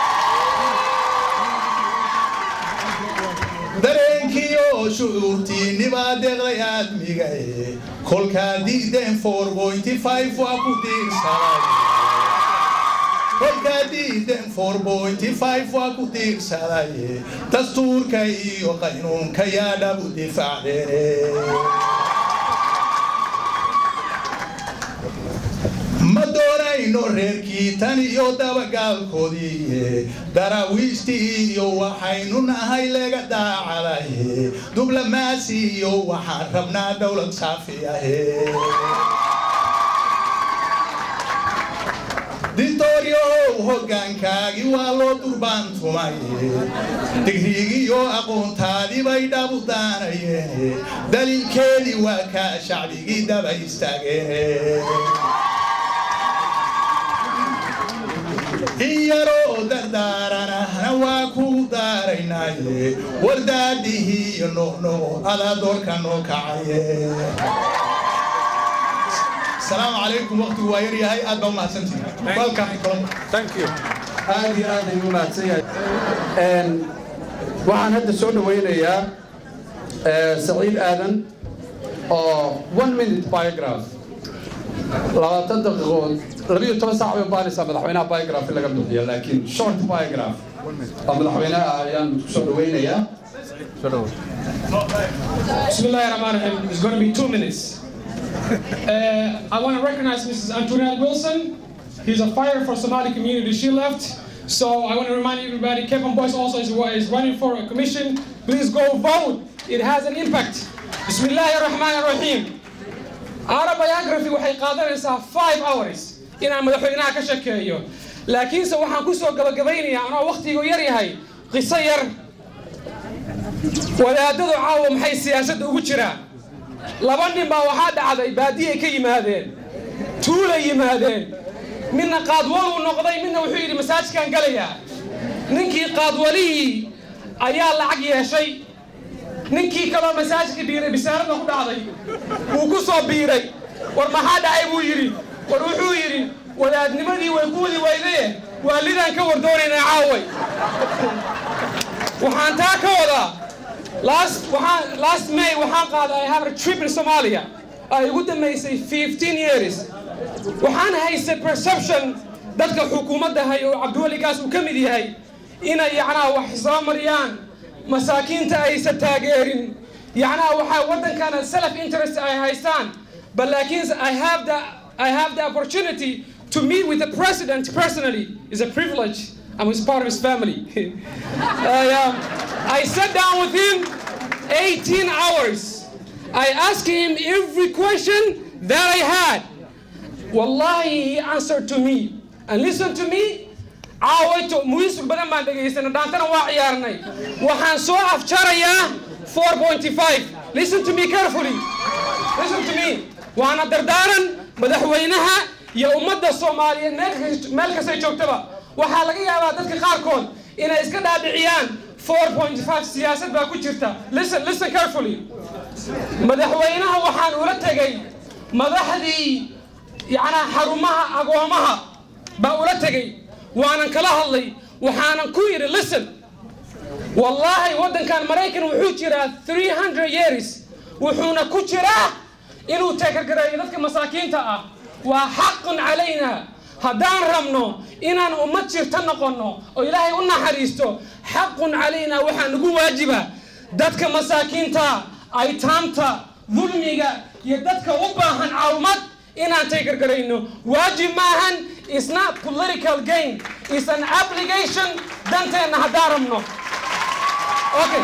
dareenkiyo shucuurtiinibaa deeqday aadmigaye kolkaa diideen four pointy five waa ku diirsaday kolkaa diideen four pointy five waa ku diirsadaye dastuurka iyo qaynuunka yaa dhab u difaacdeene ma doonayno reerkii tan iyo dabagaalkoodii daraawiishtii iyo waxaynu nahay laga daacadaye dublamaasi iyo waxaan rabnaa dowlad saafi ahe dictoryow hoggaankaagii waa loo durbaantumay digriigiyo aqoontaadii bay dhabu daanayeen daliilkeedii waa kaa shacbigii daba istaageen in yaroo dardaaranahna waa kuu daaraynaaye wardaadihii iyo noqnoqo adaa doorka noo kacaye السلام عليكم وقت واير ياهي اد ما سنتي ويلكم ثانك يو aad iyo aad ayuu mahadsan yahay waxaan hadda soo dhawaynayaa saciid aadan oo one minute biograph labaatan daqiiqood labiyo toban saac bay baanaysaa madaxweynaha biograph in laga bixiyo laakiin short biograph oo madaxweynaha ayaan ku soo dhawaynayaa Bismillahir Rahmanir Rahim. It's going to be two minutes. Uh, I want to recognize Mrs. Antoinette Wilson. He's a fighter for Somali community. She left. So I want to remind everybody, Kevin Boyce also is, is running for a commission. Please go vote. It has an impact. Bismillahir Rahmanir Rahim. Our biography waxay qaadanaysaa five hours inaan madaxweynaha ka sheekeeyo laakiinse waxaan ku soo gabagabaynayaa anoo waqtigu yar yahay qiso yar wadaadadu caawa maxay siyaasadda ugu jiraan laba nin baa waxaa dhacday baadiyay ka yimaadeen tuulay yimaadeen midna qaadwaluu noqday midna wuxuu yidhi masaajidkaan galayaa ninkii qaadwalihii ayaa lacag yeeshay ninkii kaloo masaajidka biiray bisaaradda ku dhacday wuu ku soo biiray war maxaa dhacay buu yidhi war wuxuu yidhi wadaadnimadii way ku wadi weydaye waalidaan ka wardoonaynaa caaway waxaan taa ka wadaa last waxaan last May waxaan qaaday I have a trip in Somalia ay ugu dambeysay 15 years waxaan haystay perception dadka xukuumadda hay oo Cabdiwali Gaas uu ka mid yahay inay yacnaha wax soo mariyaan masaakiinta aysan taageerin yacnaha waxaa waddankana self interest ay haystaan but laakiin I have the I have the opportunity to meet with the president personally is a privilege I'm his part of his family I, um, I sat down with him 18 hours I asked him every question that I had wallahi he answered to me and listen to me caawayto muhiis badan baan dhegaysanay dhaantana waa ciyaarnay waxaan soo afjarayaa 4.5 listen to me carefully listen to me waana dardaaran madaxweynaha iyo ummadda soomaaliyeed meel- meel kastay joogtaba waxaa laga yaabaa dadka qaarkood inay iska dhaadhiciyaan 4.5 siyaasad baa ku jirta listen listen carefully madaxweynaha waxaan ula tegay madaxdii yacnaa xarumaha agoomaha baa ula tegay waanan kala hadlay waxaanan ku yidhi listen wallaahi waddankan maraykan wuxuu jiraa 300 years wuxuuna ku jiraa inuu taageergareeyo dadka masaakiinta ah waa xaqun calayna haddaan rabno inaan ummad jirta noqonno oo ilaahay u naxariisto xaqun calayna waxaa nagu waajiba dadka masaakiinta aytaamta dulmiga iyo dadka u baahan caawimad inaan taageergarayno waajib maahan is not political gain is an obligation danteenna haddaan rabno okay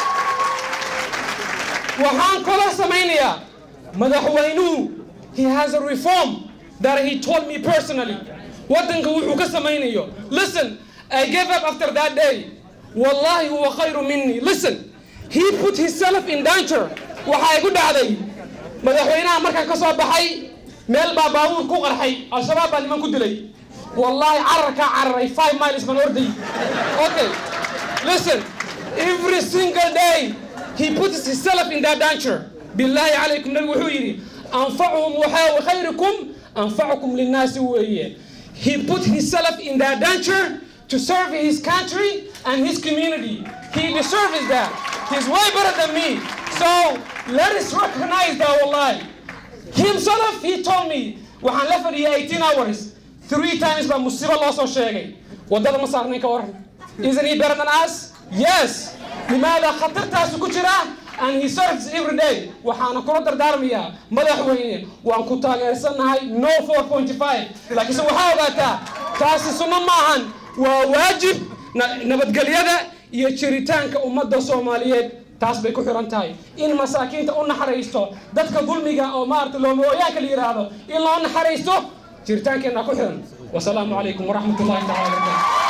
waxaan kula samaynayaa madaxweynuhu he has a reform that he told me personally waddanka wuxuu ka samaynayo listen I gave up after that day wallahi huwa khayru minni listen he put himself in danger waxaa igu dhacday madaxweynaha markaan ka soo baxay meel baa baabuur ku qarxay al-shabaab baa niman ku dilay wallahi cararkaa cararay five miles baan orday okay listen every single day he puts himself in that danger billahi calaykum nabigu wuxuu yidhi anfacuhum waxaa khayrukum anfacukum linnaasi weeye he put himself in that danger to serve his country and his community he deserves that he's way better than me so let us recognize that wallahi himself he told me waxaan la fadhiyay 18 hours three times baa musiibo loo soo sheegay waddada ma saarnayn ka waran isn't he better than us yes limaada khatartaasu ku jira and he serves every day waxaana kula dardaarmayaa madaxweyne waan ku taageersannahay no 4.5 laakiinse waxaa ogaataa taasi sunno maahan waa waajib na- nabadgelyada iyo jiritaanka ummadda soomaaliyeed taas bay ku xiran tahay in masaakiinta u naxariisto dadka dulmiga oo maarata loomooyaanka la yidhaahdo in loo naxariisto jiritaankeenna ku xiran wasalaamu calaykum waraxmat ullahi tacala wabarakatu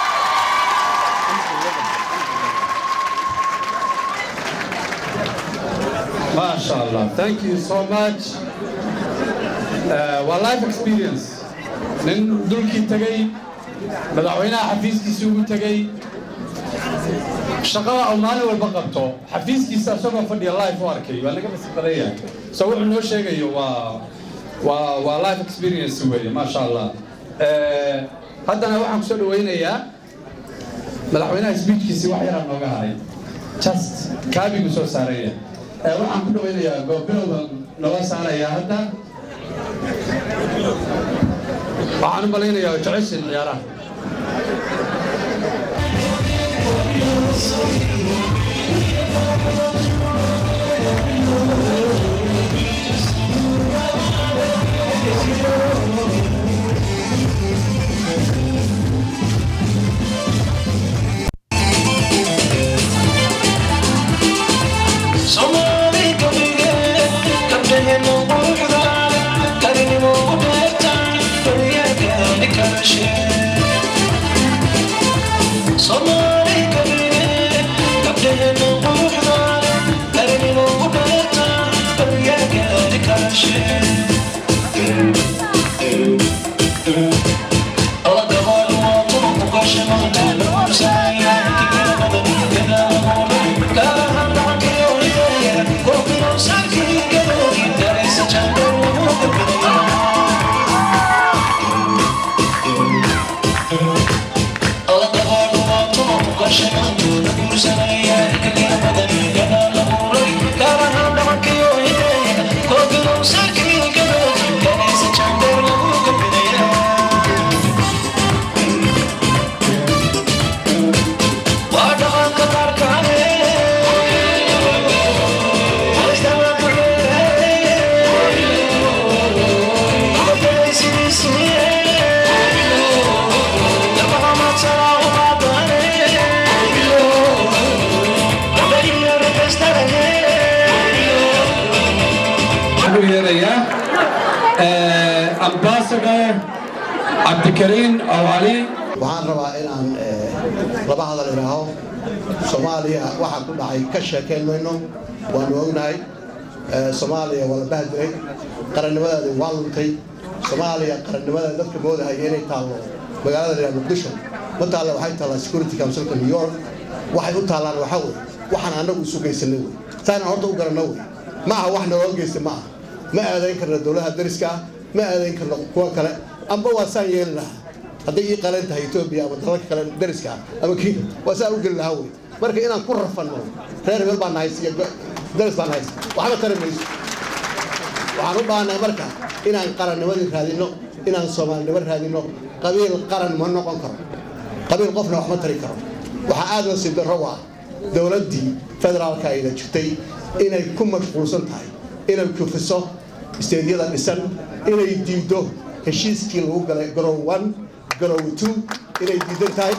Masha Allah. Thank you so much. Uh, waa life experience. Nin dulkii tegay, madaxweynaha xafiiskiisa ugu tegay, shaqada uu maalin walba qabto, xafiiskiisa isagoo fadhiya life u arkay, waa naga masii badan yahay. So wuxuu noo sheegayo waa waa waa life experience weeye, Masha Allah. Eh, haddana waxaan kusoo dhawaynayaa madaxweynaha speechkiisii wax yaraa nooga haray. Just kaabigu soo saaraya. Eh, waxaan ku dhawaynayaa goobbilowda nooga saarayaa hadda waxaan u malaynayaa jeceshin ciyaaraha Thank you. u yeerayaa ambassador cabdikariin awali waxaan rabaa inaan laba hadal idhaaho soomaaliya waxaa ku dhacay ka sheekayn mayno waanu ognahay soomaaliya waa la bahdiray qarannimadeeda waa luntay soomaaliya qarannimadeeda dadka moodahaya inay taallo magaalada la muqdisho ma taalla waxay taallaa security councilka new york waxay u taallaan waxaa wey waxaan annagu isu geysanay wey saanaan horta u garanno wey ma aha wax naloo geysta ma aha ma aadayn karno dowladaha dariska ah ma aadayn karno kuwa kale amba waa saan yeeli lahaa hadday ii qalan tahay etoobiya ama dalalka kale dariska ah ama kiina waa saan u geli lahaa wey marka inaan ku rafanno reer hebel baan nahays iyo daris baan nahays waxba tari mayso waxaan u baahannahay marka inaan qarannimadii raadinno inaan soomaalinimo raadinno qabiil qaran ma noqon karo qabiil qofna wax ma tari karo waxaa aad nasiib darro u ah dowladdii federaalka ayna jirtay inay ku mashquulsan tahay inay kufiso isteedyada dhisan inay diiddo heshiiskii lagu galay garow one garow two inay diidan tahay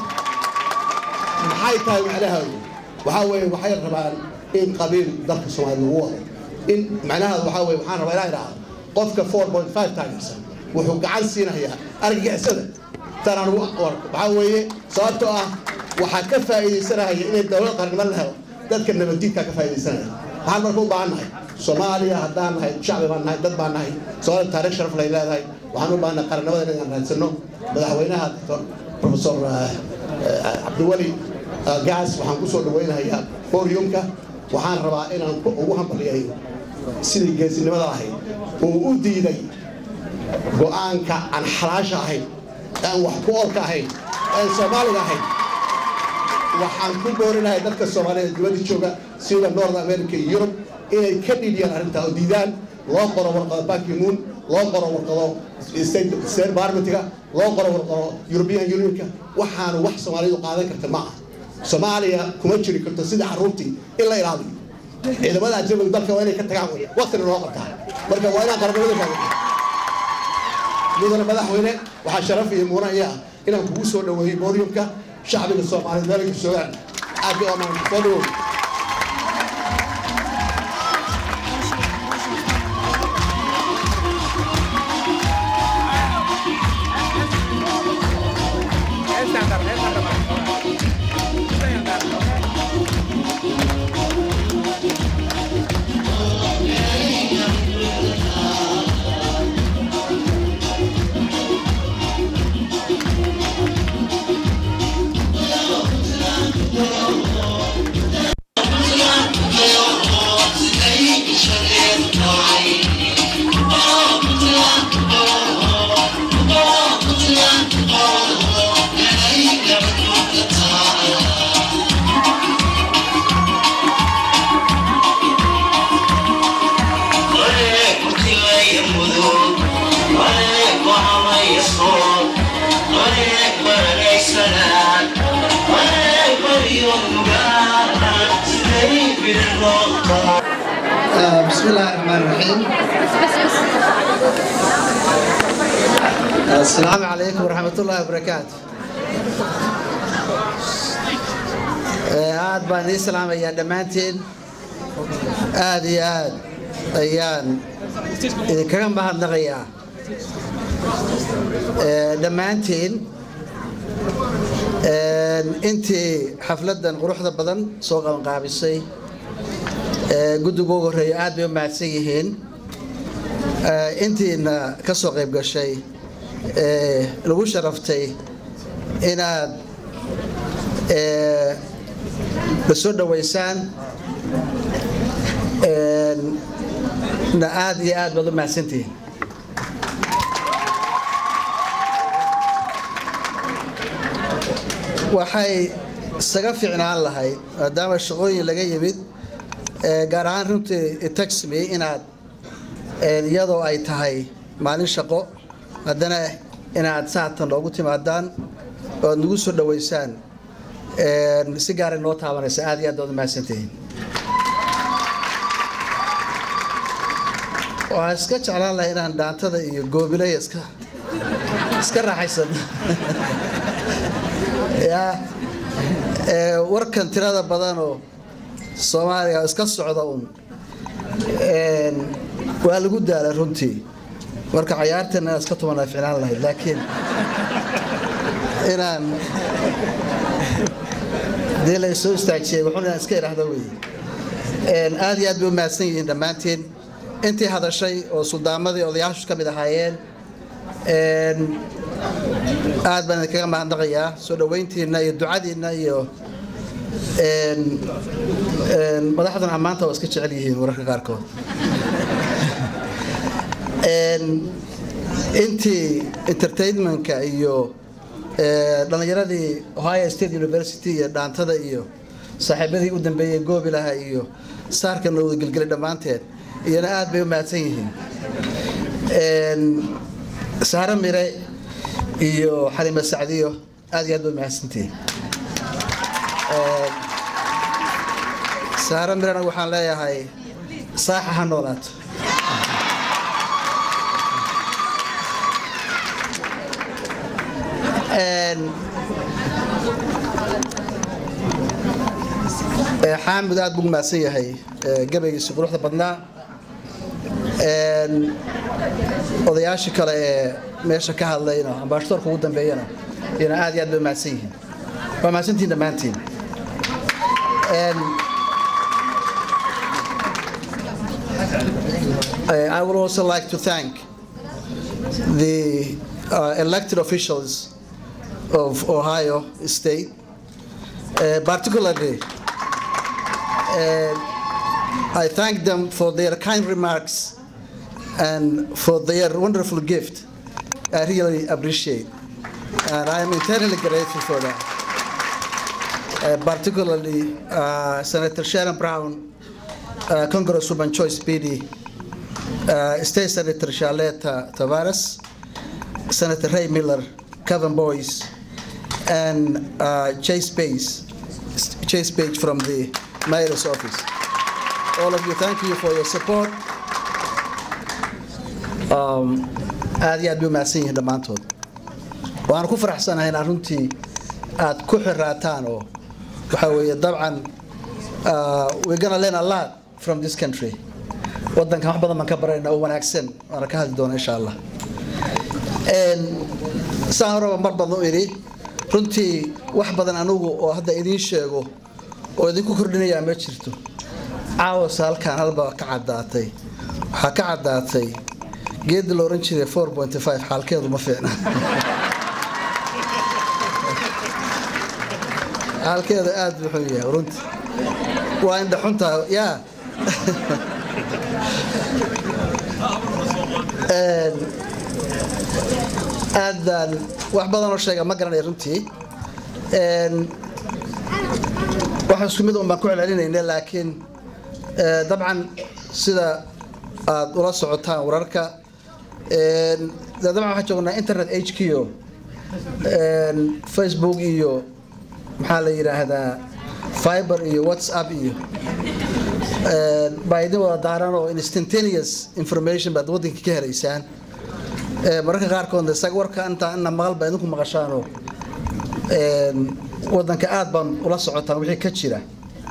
maxay tahay macnaheedu waxaa weeye waxay rabaan in qabiil dalka soomaaliya lagu wado in macnaheedu waxaa weeye waxaan rabaa inaan idhaahdo qofka four point five taageersan wuxuu gacan siinayaa argagixisada tanaan ugu arko waxaa weeye sababtoo ah waxaa ka faa'iidaysanaya inay dowlad qarnimo la helo dadka nabaddiidkaa ka faa'iidaysanaya waxaan marka u baahan nahay soomaaliya haddaan nahay shacbi baan nahay dad baan nahay soomaaliya taariikh sharaf lay leedahay waxaan u baahannahay qarannimada inaan raadsanno madaxweynaha doctor professor cabdiweli gaas waxaan ku soo dhawaynayaa podiumka waxaan rabaa inaan ugu hambaliyayo sidii geesinimada ahayd uu u diiday go'aanka aan xalaasha ahayn aan wax ku oolka ahayn aan soomaaliga ahayn waxaan ku boorinahay dadka soomaaliyeed dibadda jooga sida north america iyo yurub inay ka dhidhiyaan arrintaa oo diidaan loo qoro warqado banki moon loo qoro warqado state parliamentiga loo qoro warqado european unionka waxaanu wax soomaalidu qaadan karta ma aha soomaaliya kuma jiri karto sida carruurtii in la ilaaliyo ciidamada ajnabiga dalka waa inay ka tagaan wey waqtina loo qabtaa marka waa inaan qaranimada raadin mudane madaxweyne waxaa sharaf iyo muuna iya ah inaan kugu soo dhaweeyey podiumka shacbiga soomaaliyeed meelka joogaan aad bay amaan soo dhawow بسم الله الرحمن الرحيم السلام عليكم ورحمة الله وبركاته aad baan idin salaamayaa dhammaantiin aad iyo aad ayaan idinkaga mahadnaqayaa dhammaantiin intii xafladdan quruxda badan soo qabanqaabisay guddiga ugu horreeya aad bay u mahadsan yihiin intiina ka soo qayb gashay lagu sharaftay inaad la soo dhoweysaan na aad iyo aad baad u mahadsantihiin waxay isaga fiicnaan lahayd maadaama shaqooyin laga yimid gaar ahaan runtii taxmi inaad iyadoo ay tahay maalin shaqo haddana inaad saatan loogu timaadaan oo aad nagu soo dhoweysaan si gaara noo taabanaysa aad iyo aad baad u mahadsantihiin waxaan iska jeclaan lahay inaan dhaantada iyo goobilaya iska iska raaxaysan ya warkan tirada badanoo soomaaliya iska socda un waa lagu daalay runtii marka cayaarteena inaan iska tumanaa ficnaan lahayd laakiin inaan dee la soo istaajiyey wuxuun inaan iska idhaahdo weeye aad iyo aad bay u mahadsan yihiin dhammaantiin intii hadashay oo suldaamadii odayaashu ka mid ahaayeen aad baan idinkaga mahadnaqayaa soo dhoweyntiinna iyo ducadiinna iyo madaxduna ammaanta waa iska jecel yihiin wararka qaarkood intii entertainmentka iyo dhallinyaradii ohio state university iyo dhaantada iyo saaxiibadii u dambeeyey goobilaha iyo saarka nowda gelgelay dhammaanteed iyana aad bay u mahadsan yihiin saare mire iyo xalima sacdiyo aad iyo aad bay u mahadsantihiin saare mirena waxaan leeyahay saaxa ha noolaato xaamud aad buu mahadsan yahay gabaygiisi quruxda badnaa odayaashii kale ee meesha ka hadlayna ambaashadoorka ugu dambeeyana iyana aad iyo aad bay mahadsan yihiin waa mahadsantihiin dhammaantiin I would also like to thank the uh, elected officials of Ohio State, uh, particularly uh, I thank them for their kind remarks and for their wonderful gift. I really appreciate, and I am eternally grateful for that. Uh, particularly uh, Senator Sharon Brown, uh, Congresswoman Joyce Beatty, uh, State Senator Charlotte Tavares, Senator Ray Miller, Kevin Boyce, and uh, Chase Page, Chase Page from the mayor's office. All of you, thank you for your support. Um, aad iyo aad bay u mahadsan yihiin dhammaantood waxaan ku faraxsanahay inaad runtii aad ku xiraataan oo waxa weeye dabcan we're gonna learn a lot from this country waddankan wax badan baan ka barayna oo wanaagsan waana ka hadli doona insha allah saan horeba mar badan u idhi runtii wax badan anugu oo hadda idiin sheego oo idinku kordhinayaa ma jirto caawasa halkaan halba ka caddaatay waxaa ka caddaatay geedda la oran jiray four point five xaalkeedu ma fiicna xaalkeedu aad wuxuu yahay runtii waa indha xuntaa yaa aad baan wax badan oo sheega ma garanaya runtii wax isku mid un baan ku celcelinayna laakiin dabcan sida aad ula socotaan wararka dabcan waxaan joognaa internet h q facebook iyo maxaa la yidhaahdaa fiber iyo whatsapp iyo baa idin wada daaran oo instantaneous information baad waddanka ka helaysaan mararka qaarkoodna isaga warka intaa ina maqal baa idinku maqashaanoo waddanka aad baan ula socotaan wixii ka jira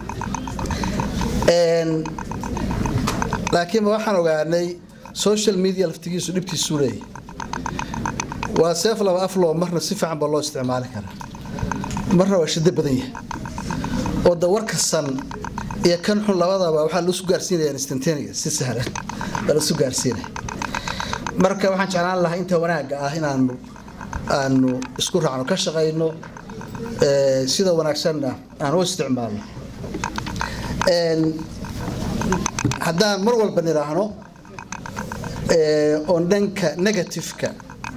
laakiin waxaan ogaanay social media laftigiisu dhibtiisuu leeyahy waa seef laba afloo marna si fiican baa loo isticmaali karaa marna waa shiddo badan yahay oo da warkasan iyo kan xun labadaba waxaa loosu gaarsiinaya instantaneous si sahlan baa loosu gaarsiinaya marka waxaan jeclaan lahaa inta wanaagga ah inaanu aanu isku raacno ka shaqayno sida wanaagsanna aan u isticmaalno haddaan mar walba nidhaahno oon dhanka negativeka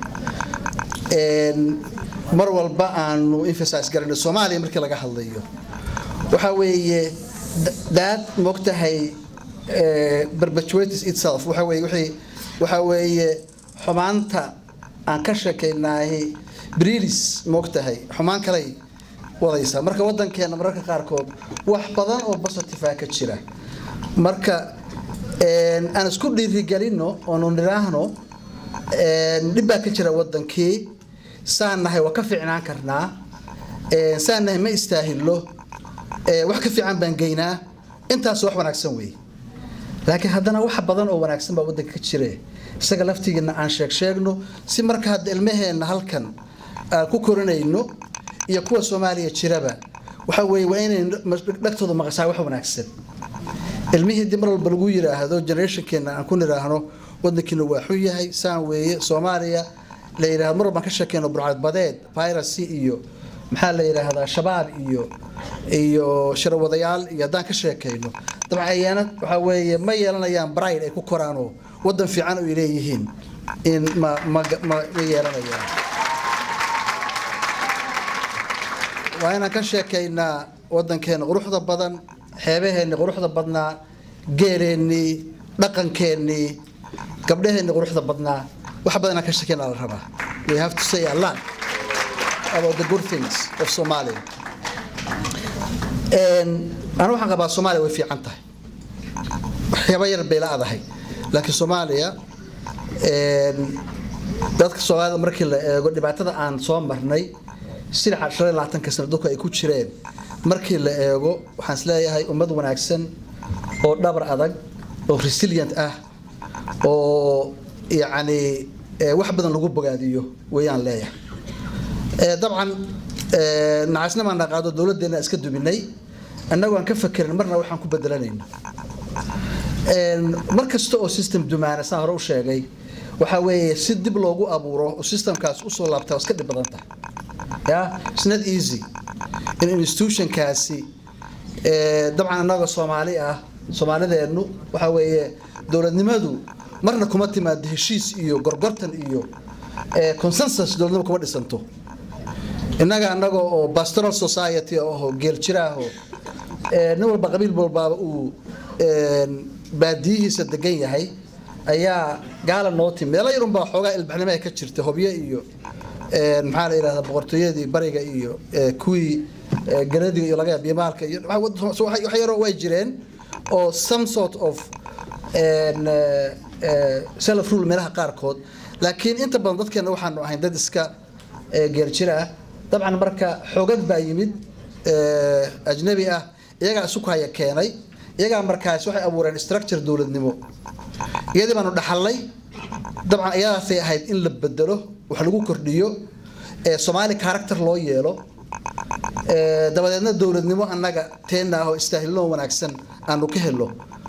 mar walba aanu emphasize garayno soomaaliya markii laga hadlayo waxaa weeye that moogtahay perpetuates itself waxa weeye wixii waxaa weeye xumaanta aan ka sheekaynaahi brilis moogtahay xumaan kaley wadaysaa marka waddankeena mararka qaarkood wax badan oo positive ka jira marka aan isku dhiirigelino oonu nidhaahno dhib baa ka jira waddankii saan nahay waa ka fiicnaan karnaa saan nahay ma istaahilo wax ka fiican baan geynaa intaas wax wanaagsan weeye laakiin haddana wax badan oo wanaagsan baa waddanka ka jire isaga laftigiina aan sheeg sheegno si marka hadda ilmaheenna halkan aan ku korinayno iyo kuwa soomaaliya jiraba waxa weeye waa inay dhagtooda maqashaa wax wanaagsan ilmihii dib mar walba lagu yidhaahdo generationkeena aan ku nidhaahno waddankiina waa xun yahay saan weeye soomaaliya la yidhahdo mar walbaan ka sheekeyno burcadbadeed piracy iyo maxaa la yidhaahdaa shabaab iyo iyo sharawadayaal iyo haddaan ka sheekayno dabcan ayaana waxaa weeye ma yeelanayaan bride ay ku koraanoo waddan fiican ay leeyihiin in ma ma ma ma yeelanayaan waa inaan ka sheekaynaa waddankeena quruxda badan xeebaheenni quruxda badnaa geeleennii dhaqankeennii gabdhaheenni quruxda badnaa wax badan inaan ka sheekaynaa la rabaa we have to say a lot about the good things of Somalia. أنا waxaan qabaa Soomaaliya way fiican tahay waxyaabo yar bay laadahay laakiin Soomaaliya dadka Soomaalida markii la eego dhibaatada aan soo marnay sida 20 sano dadku ay ku jireen markii la eego waxaan isleeyahay ummad wanaagsan oo dhabar adag oo resilient ah oo yacni wax badan lagu bogaadiyo weeyaan leeyahay dabcan nacasna baan naqaado dowladdeena iska duminay annagoo aan ka fakerin marna waxaan ku bedelanayno mar kasta oo system dumaana saan hore u sheegay waxaa weeye si dib loogu abuuro oo systemkaas usoo laabtaa iska dhib badan tahay ya it's not easy in institutionkaasi dabcan annaga soomaali ah soomaalideennu waxaa weeye dowladnimadu marna kuma timaado heshiis iyo gorgortan iyo consensus dowladnimo kuma dhisanto innaga annaga oo pastoral society oo geel jiraaho nin walba qabiil walbaaba uu baadiyihiisa degan yahay ayaa gaala noo timi meelo yarun baa xoogaa ilbaxnimo ka jirta hobyo iyo maxaa la yidhahdaa boqortooyadii bariga iyo kuwii galadiga iyo laga yaab bimaalka iyo wax yaroo way jireen oo some sort of self rule meelaha qaarkood laakiin inta badan dadkeena waxaanu ahayn dad iska geerjira ah dabcan marka xoogad baa yimid ajnabi ah iyagaa isu haya keenay iyagaa markaas waxay abuureen structure dowladnimo iyadii baanu dhaxalnay dabcan iyadaasay ahayd in la bedelo wax lagu kordhiyo soomaali character loo yeelo dabadeedna dowladnimo annaga teena ah oo istaahilnoo wanaagsan aanu ka helo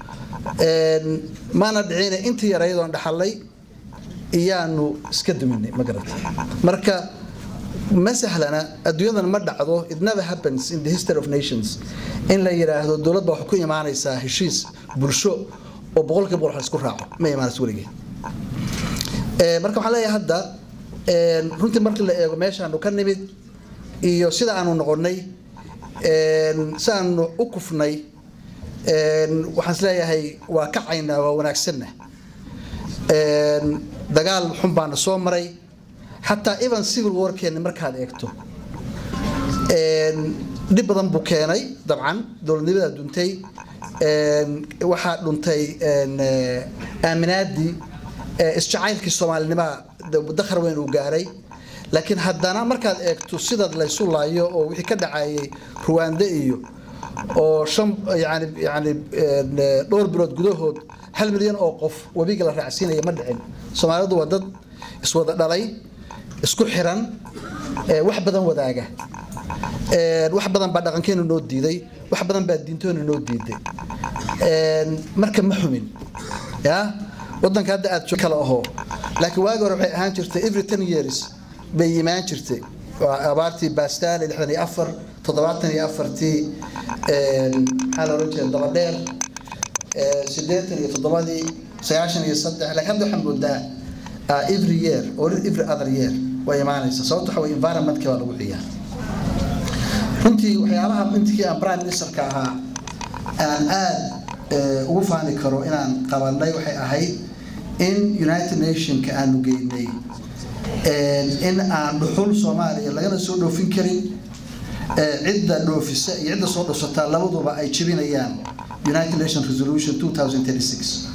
maana dhicina intii yarayadoon dhaxalnay iyaanu iska duminay ma garata marka ma sahlana adduunyadan ma dhacdo it never happens in the history of nations in la yidhaahdo dowlad baa waxay ku imaanaysaa heshiis bulsho oo boqolkiiba boqol isku raaco ma imaanayso weligeen marka waxaan leeyahay hadda runtii markii la eego meeshaanu ka nimid iyo sida aanu noqonnay si aanu u kufnay waxaan isleeyahay waa kacaynaa waa wanaagsanna dagaal xun baana soo maray xataa even civil warkeeni markaad eegto dhib badan buu keenay dabcan dowladnimada duntay waxaa dhuntay aaminaadii isjacaylkii soomaalinimada dakhar weyn uu gaaray laakiin haddana markaad eegto sida laysu laayo oo wixii ka dhacayay ruwaande iyo oo shan yani yani dhowr bilood gudahood hal milyan oo qof webiga la raacsiinaya ma dhicin soomaalidu waa dad iswada dhalay isku xiran wax badan wadaaga wax badan baa dhaqankeenu noo diiday wax badan baa diintoonu noo diiday marka ma xumin ya wadanka hadda aad kala aho laakiin waagi hore waxay ahaan jirtay every ten years bay yimaan jirtay abaartii bastaale lixdan iyo afar toddobaatan iyo afartii maxaa la oran jiray dabadheer siddeetan iyo toddobadii sagaashan iyo saddex laakiin hadda waxaan moodaa every year or every other year way imaanaysa sababta waxa weye environmentka baa lagu ciyaara runtii waxyaalaha intii aan prime ministerka ahaa aan aad ugu faani karo inaan qabanay waxay ahayd in united nationka aanu geynay in aan dhuxul soomaaliya lagana soo dhoofin karin cidda dhoofisa iyo cidda soo dhufsataa labaduba ay jebinayaan united nations resolution 2036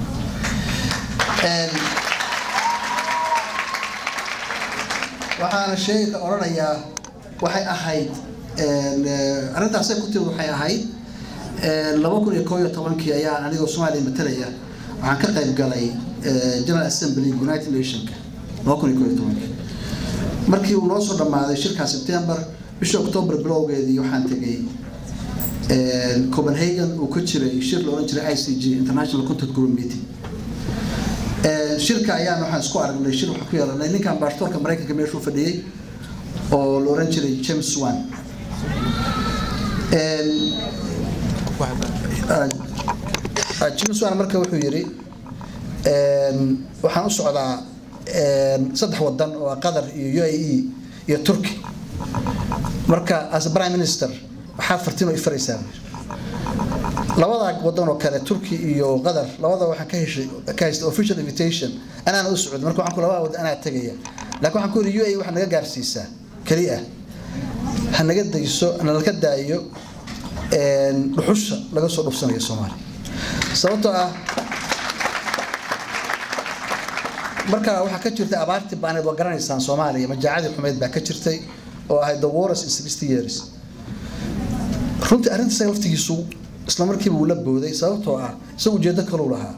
waxaana sheega odhanayaa waxay ahayd arrintaasay ku timid waxay ahayd laba kun iyo koob iyo tobankii ayaa anigoo soomaaliya matalaya waxaan ka qayb galay general assembly united nationka laba kun iyo koob iyo tobankii markii uu noo soo dhammaaday shirkaa september bisha october bilowgeedii waxaan tegay copenhagen uu ka jiray shir la odhan jiray i c g international contact group meeting shirka ayaan waxaan isku aragnay shir waxaan ku yeelanay ninkan baashtoorka maraykanka meeshuu fadhiyey oo la odhan jiray james wan james wan marka wuxuu yidhi waxaan u socdaa saddex wadan oo qatar iyo u a e iyo turkey marka as a prime minister waxaad fartiin oo ifaraysaa labada wadan oo kale turkey iyo qatar labada waxaan ka heshay ka haystay official invitation anaana u socday marka waxaan ku labada wadan anaa tegaya laakiin waxaan ku yidhi u a waxaa naga gaarsiisaa keli ah ha naga dayso nalaka daayo dhuxusha laga soo dhufsanayo soomaaliya sababtoo ah marka waxaa ka jirtay abaartii baaneed waa garanaysaan soomaaliya majaacadii xumeyd baa ka jirtay oo ahayd the wars in sixty years runtii arrinta isaga laftigiisu isla markiiba uu la booday sababtoo ah isagu ujeedo kaluu lahaa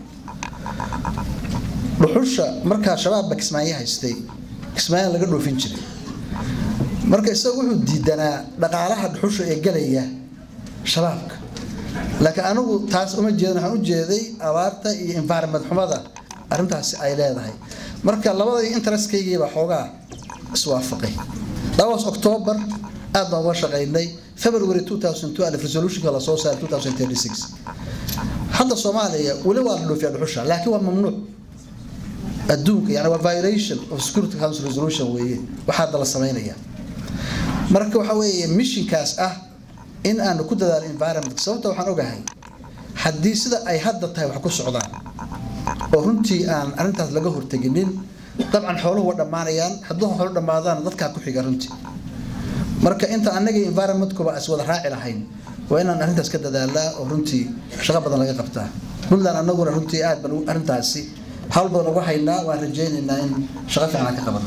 dhuxusha markaa shabaabba kismaayo haystay kismaayan laga dhoofin jiray marka isagu wuxuu diidanaa dhaqaalaha dhuxusha ee galaya shabaabka laakiin anigu taas uma jeedin waxaan u jeeday abaarta iyo environment xumada arrintaasi ay leedahay marka labada interestkaygiiba xoogaa iswaafaqay labaas octoobar aad baan uga shaqaynay february 2012 resolutionka la soo saaray 2036 hadda soomaaliya weli waa la dhoofiyaa dhuxusha laakiin waa mamnuuc adduunka yani waa violation of security council resolution weeye waxaa hadda la samaynaya marka waxa weeye missionkaas ah in aanu ku dadaalo environment sababta waxaan ogahay haddii sida ay hadda tahay wax ku socdaan oo runtii aan arrintaas laga horteginin dabcan xooluhu waa dhammaanayaan hadduu xoolo dhammaadaan dadkaa ku xiga runtii marka inta annaga environmentkuba is wada raaci lahayn waa inaan arrintaas ka dadaalaa oo runtii shaqo badan laga qabtaa puntland annaguna runtii aad baan arrintaasi hawl badan uga haynaa waan rajaynaynaa in shaqo fiican aan ka qabano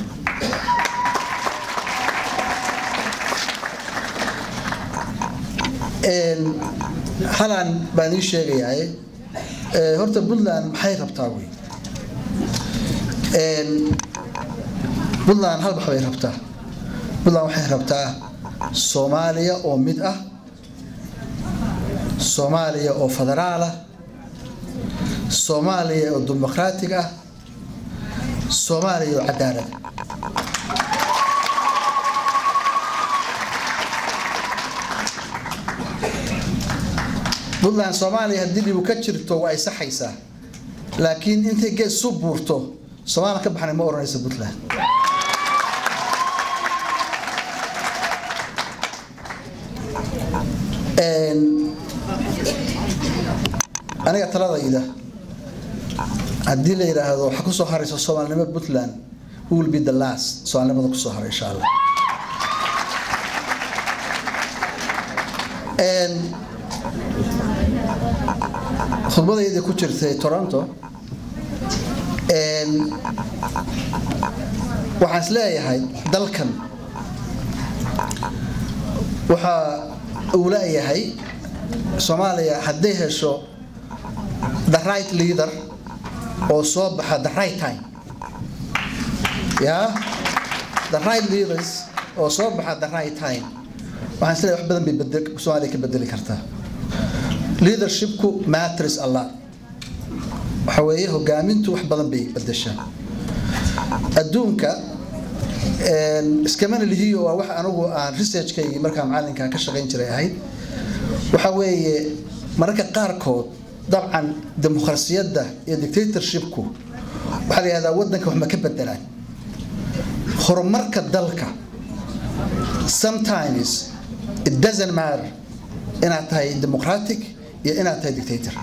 halaan baan ii sheegayaa horta puntland maxay rabtaa wey puntland hal wax bay rabtaa puntland waxay rabtaa soomaaliya oo mid ah soomaaliya oo federaal ah soomaaliya oo dimuqraatig ah soomaaliya oo cadaalad puntland soomaaliya haddii dhibu ka jirto waa ay saxaysaa laakiin intay gees su buurto soomaaliya ka baxnay ma odhanaysa puntland aniga taladayda haddii la yidhaahdo waxa kusoo haraysa soomaalinimo puntland will be the last soomaalinimada kusoo haray insha allah khudbadayadii ku jirtay toronto waxaan is leeyahay dalkan waxa uu leeyahay soomaaliya hadday hesho the right leader oo soo baxa the right time ya the right leaders oo soo baxa the right time waxaan is leeyahay wax badan bay bedel soomaaliya ka bedeli kartaa leadershipku matters a lot waxa weeye hogaamintu wax badan bay bedeshaa adduunka iskamana lihiyo waa wax anigu aan researchkaygii markaa macalinka ka shaqayn jiray ahayd waxa weeye mararka qaarkood dabcan dimuqrasiyadda iyo dictatorshipku waxaa la yihahdaa waddanka wax ma ka bedelaan horumarka dalka sometimes it doesn't matter inaad tahay democratic iyo inaad tahay dictator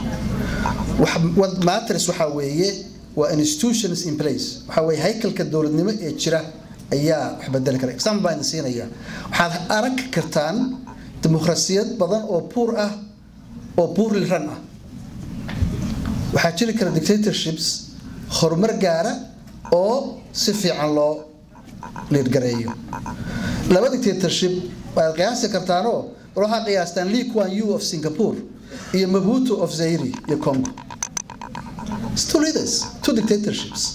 matters waxaa weeye waa institutions in place waxaa weeye haykalka dowladnimo ee jira ayaa wax bedeli kara example baan siinaya waxaad arag kartaan dimuqrasiyad badan oo buur ah oo buurli ran ah waxaa jiri kara dictatorships horumar gaara oo si fiican loo liirgareeyo laba dictatorship waad qiyaasi kartaanoo war waxaa qiyaastaan lee kuan yu of singapore iyo mabuto of zairi iyo congo It's two leaders two dictatorships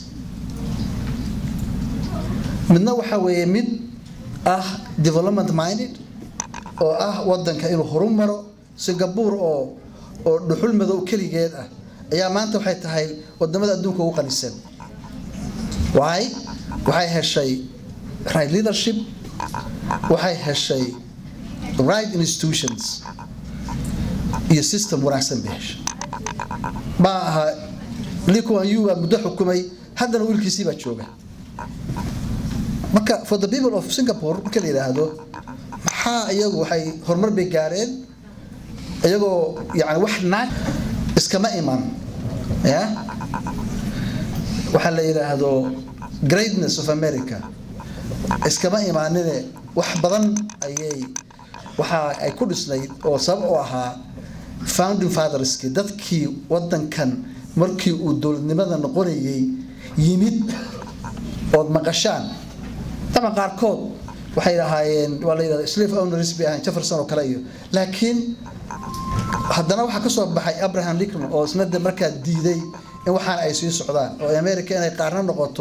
midna waxa weeye mid ah development minded oo ah wadanka inuu horumaro singapore oo oo dhuxul madow keligeed ah ayaa maanta waxay tahay wadamada adduunka ugu qanisan why waxay heshay right leadership waxay heshay right institutions iyo system wanaagsan bay heshay ma aha Lee Kuan Yew baa muddo xukumay haddana wiilkiisii baa jooga marka for the people of Singapore marka la yiraahdo maxaa iyagu waxay horumar bay gaareen iyagoo yani wax naag iskama iman ya waxaa la yiraahdo greatness of America iskama imaanine wax badan ayay waxa ay ku dhisnayd oo sabab u ahaa founding fatherski dadkii wadankan markii uu dowladnimada noqonayay yimid ood maqashaan طبعا qaarkood waxay ahaayeen waa la yidhahda slave owners bay ahayn jefferson oo kale iyo laakiin haddana waxaa ka soo baxay abraham lincoln oo isna de markaa diiday in waxaan ay sii socdaan oo america inay qaarna noqoto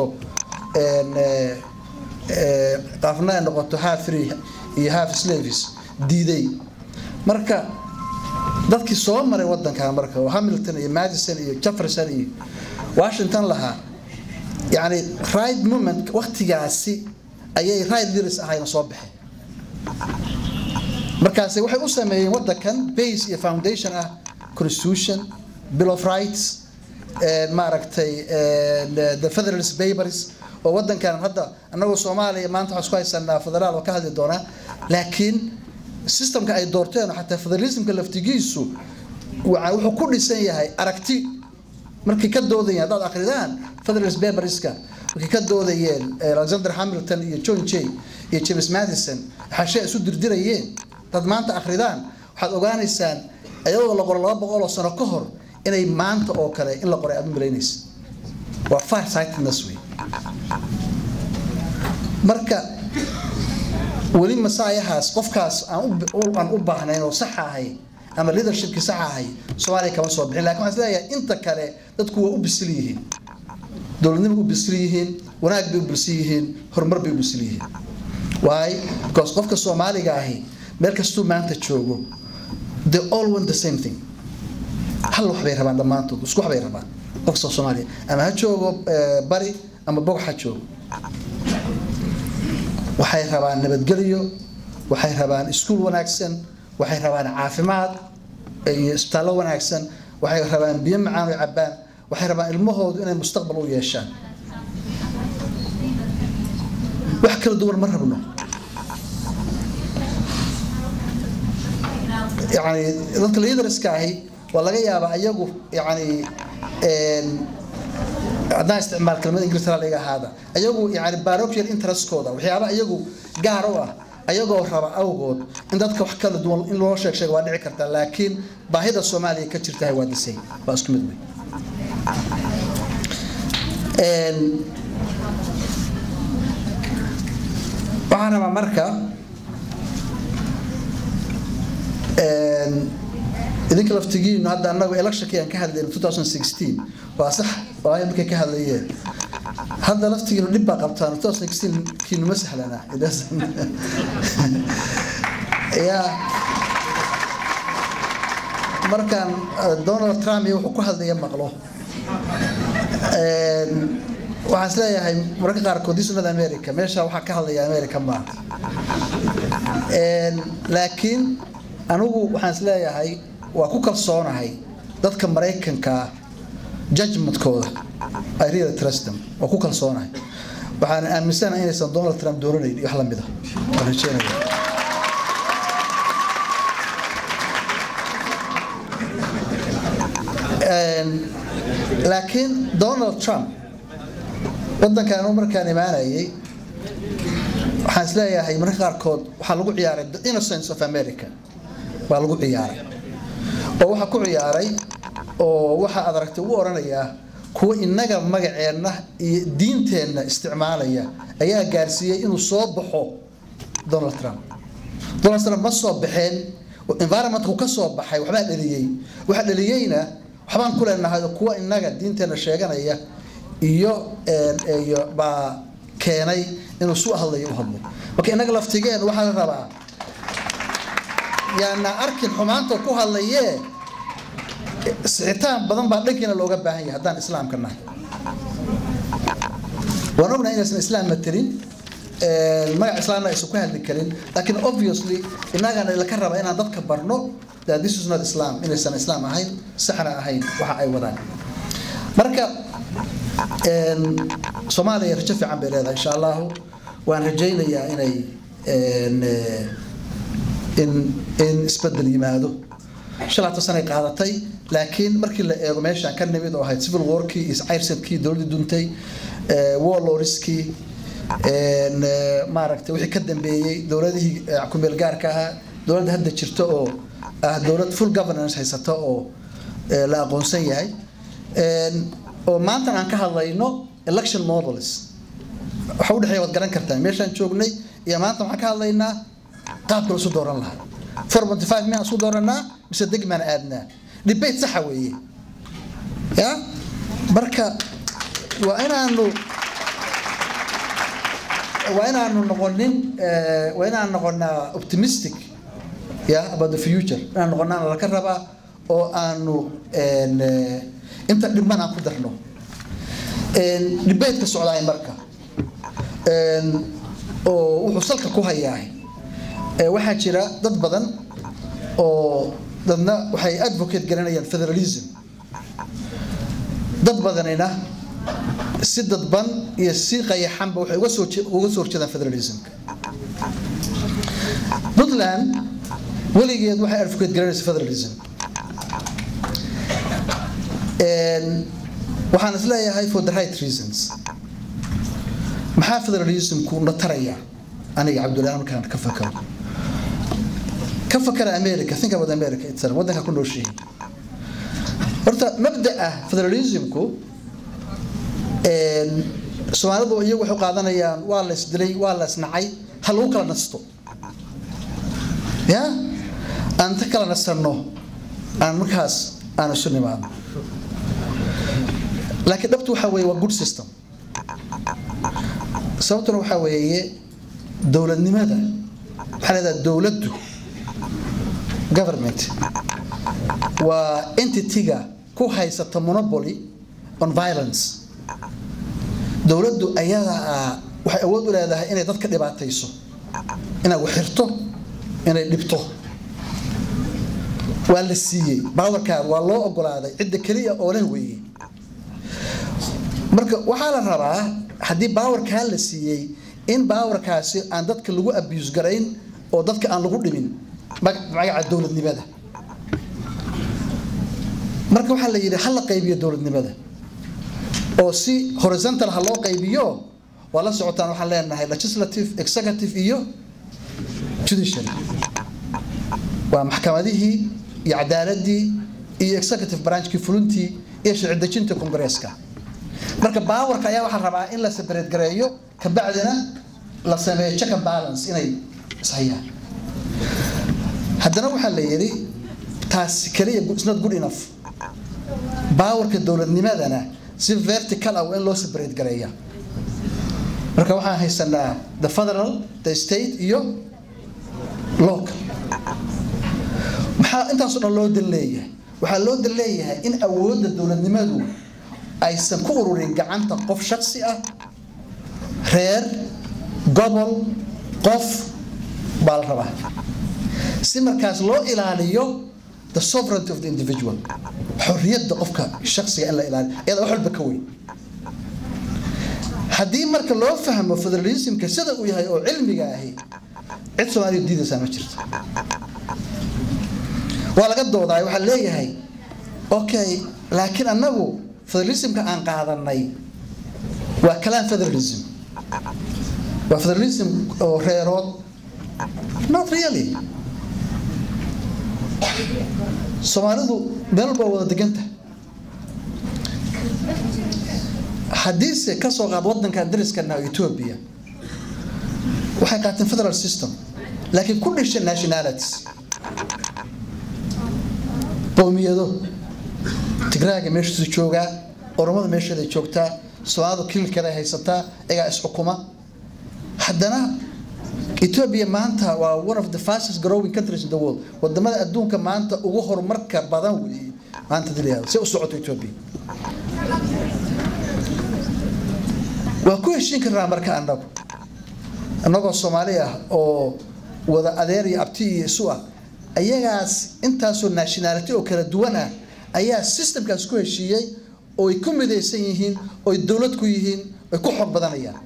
qaafna ay noqoto half free iyo half slaves diiday marka dadkii soo maray wadankan marka oo hamilton iyo madison iyo jefferson iyo washington lahaa yani right moment waktigaasi ayay right leaders ahayna soo baxeen markaasi waxay u sameeyeen wadankan base iyo foundation ah constitution bill of rights maaragtay the federalist papers oo wadankan hadda anagoo soomaaliya maanta waxaan isku haysanaa federaal oo ka hadli doonaa laakiin systemka ay doorteen oo xataa federalismka laftigiisu wuxuu ku dhisan yahay aragti markay ka doodayeen haddaad akridaan federalist paperska markay ka doodayeen alexander hamilton iyo john jay iyo james madison xashe isu dirdirayeen dad maanta akridaan waxaad ogaanaysaan iyadoo la qoro laba boqol oo sano ka hor inay maanta oo kale in la qoray aad u malaynaysa waa far sightedness wey marka weli masaayahaas qofkaas aan u baahnayn oo sax ahay ama leadershipki sax ahay soomaaliya kama soo bixin lakin waxaan isleeyahay inta kale dadku waa u bisil yihiin dowladnimo u bisil yihiin wanaag bay u bisil yihiin horumar bay u bisil yihiin why because qofka soomaaliga ahi meel kastuu maanta joogo they all want the same thing hal wax bay rabaan dhammaantood isku wax bay rabaan qofka soomaaliya ama ha joogo bari ama bog ha joogo waxay rabaan nabadgelyo waxay rabaan iskuul wanaagsan waxay rabaan caafimaad iyo isbitaallo wanaagsan waxay rabaan biyo macaan oo cabbaan waxay rabaan ilmahoodu inay mustaqbal u yeeshaan wax kala duwan ma rabno yani dadka leaderska ahi waa laga yaabaa iyagu yani haddaan isticmaal kelmada ingiriis laga ahaada iyagu yani parochial interestkooda waxyaaba iyagu gaar u ah ayagoo raba awgood in dadka wax kala duwan in loo sheeg sheeg waa dhici kartaa laakiin baahida soomaaliya ka jirtahay waa disay waa isku mid wey waxaan rabaa marka idinka laftigiinu hadda anagu electionkii aan ka hadlayno 2016 waa sax walaahi markay ka hadlayeen hadda laftigiinu dhib baa qabtaan 2016 kiinu ma sahlana ya markaan donald trump iyo wuxuu ku hadlaya maqlo waxaan is leeyahay mararka qaarkood disunada america meesha waxaa ka hadlaya america maaha laakiin anigu waxaan is leeyahay waa ku kalsoonahay dadka maraykanka judgmentkooda I really trust them waa ku kalsoonahay waxaan aaminsanahay inaysan donald trump doonanayn iyo wax lamid ah waan rajeynaya laakiin donald trump wadankan anu markaan imaanayay waxaan is leeyahay mararka qaarkood waxaa lagu ciyaaray the innocence of america baa lagu ciyaaray oo waxaa ku ciyaaray oo waxa aad aragtay u oranayaa kuwa inaga magaceenna iyo diinteenna isticmaalaya ayaa gaarsiiyey inuu soo baxo donald trump donald trump ma soo baxeen environmentka uu ka soo baxay waxbaa dhaliyey waxa dhaliyeyna waxbaan ku leenahay oo kuwa innaga diinteena sheeganaya iyo iyo baa keenay inuu su hadlayo u hadlo marka innaga laftigeen waxaa la rabaa yaana arkin xumaanta ku hadlayee sixitaan badan baa dhankiina looga baahan yahay haddaan islaamka nahay waan ognahay inaysan islaam matelin magac islaamna aysan ku hadli karin laakiin obviously innagana laka raba inaan dadka barno that this is not islam inaysan islaam ahayn saxna ahayn waxa ay wadaan marka soomaaliya rajo fiican bay leedahay insha allahu waan rajaynayaa inay in in isbedel yimaado shalaata sanay qaadatay laakiin markii la eego meeshaan ka nimid oo ahayd civil warkii iyo cayrsadkii dowladdii duntay warlordskii maaragtay wixii ka dambeeyey dowladihii kumeel gaarka ahaa dowladda hadda jirta oo ah dowlad full governance haysata oo la aqoonsan yahay oo maantan aan ka hadlayno election models waxa u dhexeeya waad garan kartaa meeshaan joognay iyo maanta waxaan ka hadlaynaa qaabka la isu dooran lahaa four monty five miyaan isu dooranaa mise degmaan aadnaa debate saxa weeye ya marka waa inaanu waa inaanu noqonin waa inaan noqonaa optimistic ya about the future inaan noqonaa laka rabaa oo aanu inta dhiman aan ku darno debateka socdaay marka oo wuxuu salka ku hayaa waxaa jira dad badan oo dadna waxay advocate garanayaan federalism dad badanina si dadban iyo si qayaxanba waxay uga soo uga soo horjeedaan federalismka puntland weligeed waxay advocate garanaysa federalism waxaan is leeyahay for the right reasons maxaa federalismku na taraya aniga cabdullahi markaan ka fakaro ka fakara america think about america itself waddanka ku nooshihi horta mabda'a federalismku soomaalidu iyagu waxay qaadanayaan waa la isdilay waa la isnacay ha lagu kala nasto ya aan ta kala nasanno aan markaas aan isu nimaadno laakiin dhabtu waxa weeye waa good system sababtuna waxaa weeye dowladnimada maxaa leedaha dowladdu government waa entity-ga ku haysata monopoly on violence dowladdu ayadaa waxay awood u leedahay inay dadka dhibaatayso inay waxirto inay dhibto waa la siiyey baawarkaada waa loo ogolaaday cidda keliya oo leh weeye marka waxaa la rabaa haddii baawarkaa la siiyey in baawarkaasi aan dadka lagu abuse garayn oo dadka aan lagu dhimin magaca dowladnimada marka waxaa la yidhi ha la qaybiyo dowladnimada oo si horizontal ha loo qaybiyo waa la socotaan waxaan leenahay legislative executive iyo judiciary waa maxkamadihii iyo cadaaladii iyo executive branchkii fulintii iyo sharci dejinta kongareeska marka baawarka ayaa waxaa rabaa in la separate gareeyo kabacdina la sameeyo check and balance inay ishayaan haddana waxaa la yidhi taasi kaliya is not good enough baawarka dowladnimadana si vertical ah in loo separate gareeya marka waxaan haysanaa the federal the state iyo local maxaa intaasoo dhan loo dal leeyahay waxaa loo dal leeyahay in awoodda dowladnimadu aysan ku ururin gacanta qof shaksi ah reer gobol qof baa la rabaa si markaas loo ilaaliyo the sovereignty of the individual xorriyadda qofka shaksiga in la ilaaliyo iyada wax walba ka weyn haddii marka loo fahmo federalismka sida uu yahay oo cilmiga ahi cid soomaaliya diidaysaa ma jirto waa laga doodaay waxaa leeyahay okay laakiin annagu federalismka aan qaadanay waa kalaan federalism waa federalism oo reerood not really soomaalidu meel walba wada deganta haddiise ka soo qaad waddanka dariskana ethiopia waxay qaateen federal system laakiin ku dhishay nationalities qowmiyado tigraaga meeshiisu joogaa oromada meesheeday joogtaa soomaalidu kililkeeday haysataa iyagaa isxukuma haddana ethiopia maanta waa one of the fastest growing countries in the world wadamada adduunka maanta ugu horumarka badan weeye maanta dilayado si u socoto ethiopia waa ku heshiin karnaa marka annagu annagoo soomaali ah oo wada adeer iyo abti iyo isu ah ayagaas intaasoo nationality oo kala duwan ah ayaa systemkaas ku heshiiyey oo ay ku midaysan yihiin oo ay dowlad ku yihiin ay ku xog badanayaan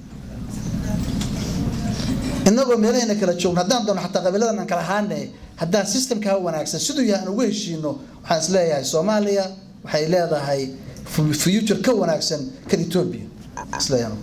innagoo meelahayna kala joogno haddaan doono xataa qabiiladan aan kala ahaane haddaan systemkaa wanaagsan siduu yahay aan ugu heshiino waxaan is leeyahay soomaaliya waxay leedahay future ka wanaagsan kan ethiopia isleeyahay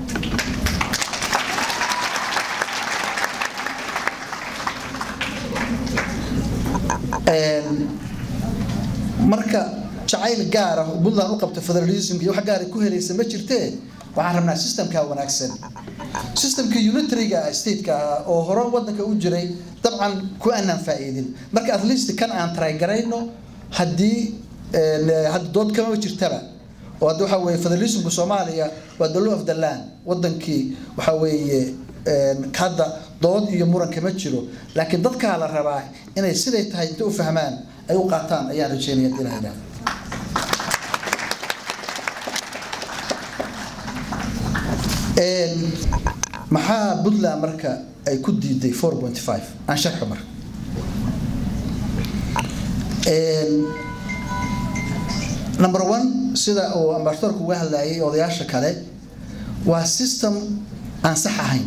marka jacayl gaar ah oo puntland u qabta federalismka iyo wax gaar ay ku helaysa ma jirtee waxaan rabnaa systemka wanaagsan systemka unitariga stateka ah oo hore wadanka u jiray dabcan ku aanaan faa'iidin marka at least kan aan trygarayno haddii hadda dood kama jirtaba oo hadda waxa weeye federalismka soomaaliya waa the law of the land wadankii waxa weeye hadda dood iyo muran kama jiro laakiin dadkaa la rabaa inay siday tahay inta u fahmaan ay u qaataan ayaan rajeynaya inaa idhaahdo maxaa puntland marka ay ku diiday four point five aan sharxo marka number one sida uu ambasadorku uga hadlayay odayaasha kale waa system aan sax ahayn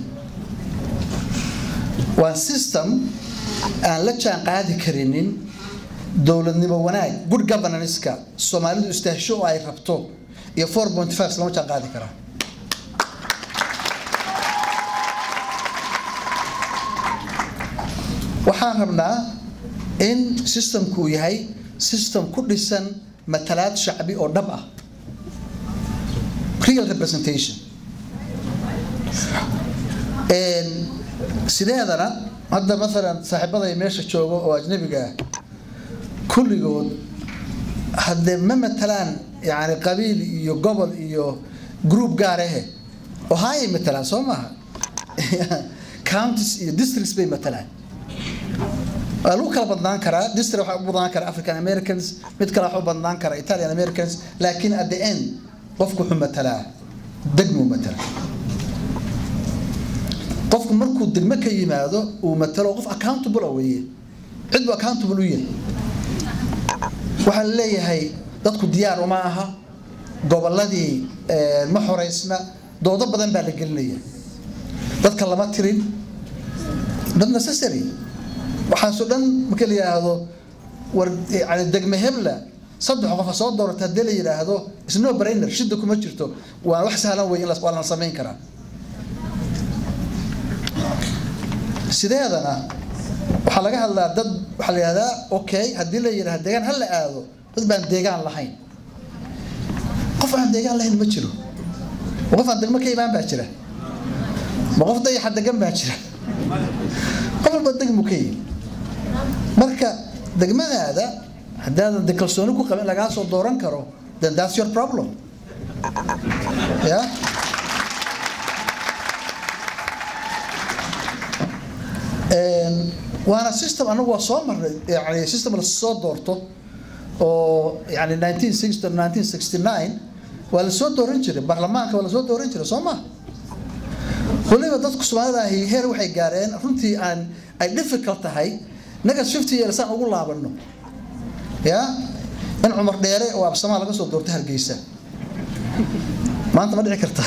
waa system aan la jaan qaadi karinin dowladnimo wanaag good governance-ka soomaalidu istaahsho oo ay rabto iyo four point five lama jaan qaadi karaa waxaan rabnaa in systemku uu yahay system ku dhisan matalaad shacbi oo dhab ah real representation sideedana hadda maalan saaxiibaday meesha jooga oo ajnabiga ah kulligood haddee ma matalaan yani qabiil iyo gobol iyo group gaar ahe ohayay matalaan soo maaha counties iyo districts bay matalaan waa lagu kala badnaan karaa district waxaa u badnaan kara african americans mid kale waxaa u badnaan kara italian americans laakiin at the end qofku wuxuu matalaa degmuu matalaa qofku markuu degmo ka yimaado uu matalo qof accountable weeye cid buu accountable u yahay waxaa la leeyahay dadku diyaar uma aha gobolladii ma xoreysna doodo badan baa la gelinaya dadka lama tirin not necessary waxaasoo dhan marka la yidhaahdo war yani degme hebla saddex qofa soo doorata haddii la yidhaahdo isno brainer shida kuma jirto waa wax sahlan wey in waa la samayn karaa sideedana waxaa laga hadlaa dad waxaa la yidhahdaa okay haddii la yidhahdo deegaan ha la aado dad baan deegaan lahayn qof aan deegaan lahayn ma jiro ma qof aan degmo ka imaan baa jira ma qof dayaxa degan baa jira qof walba degmu ka yimi marka degmadaada haddaadan de kalsooni ku qabin lagaa soo dooran karo then that's your problem ya waana system anagu waa soo marnay yani system la soo doorto oo yani 1960 1969 waa la soo dooran jiray baarlamaanka waa la soo dooran jiray soo ma waliba dadku soomaalida ahi heer waxay gaareen runtii aan ay difficult tahay naga fifty years aan ugu laabano ya in cumar dheere oo absamaa laga soo doorto hargeysa maanta ma dhici karta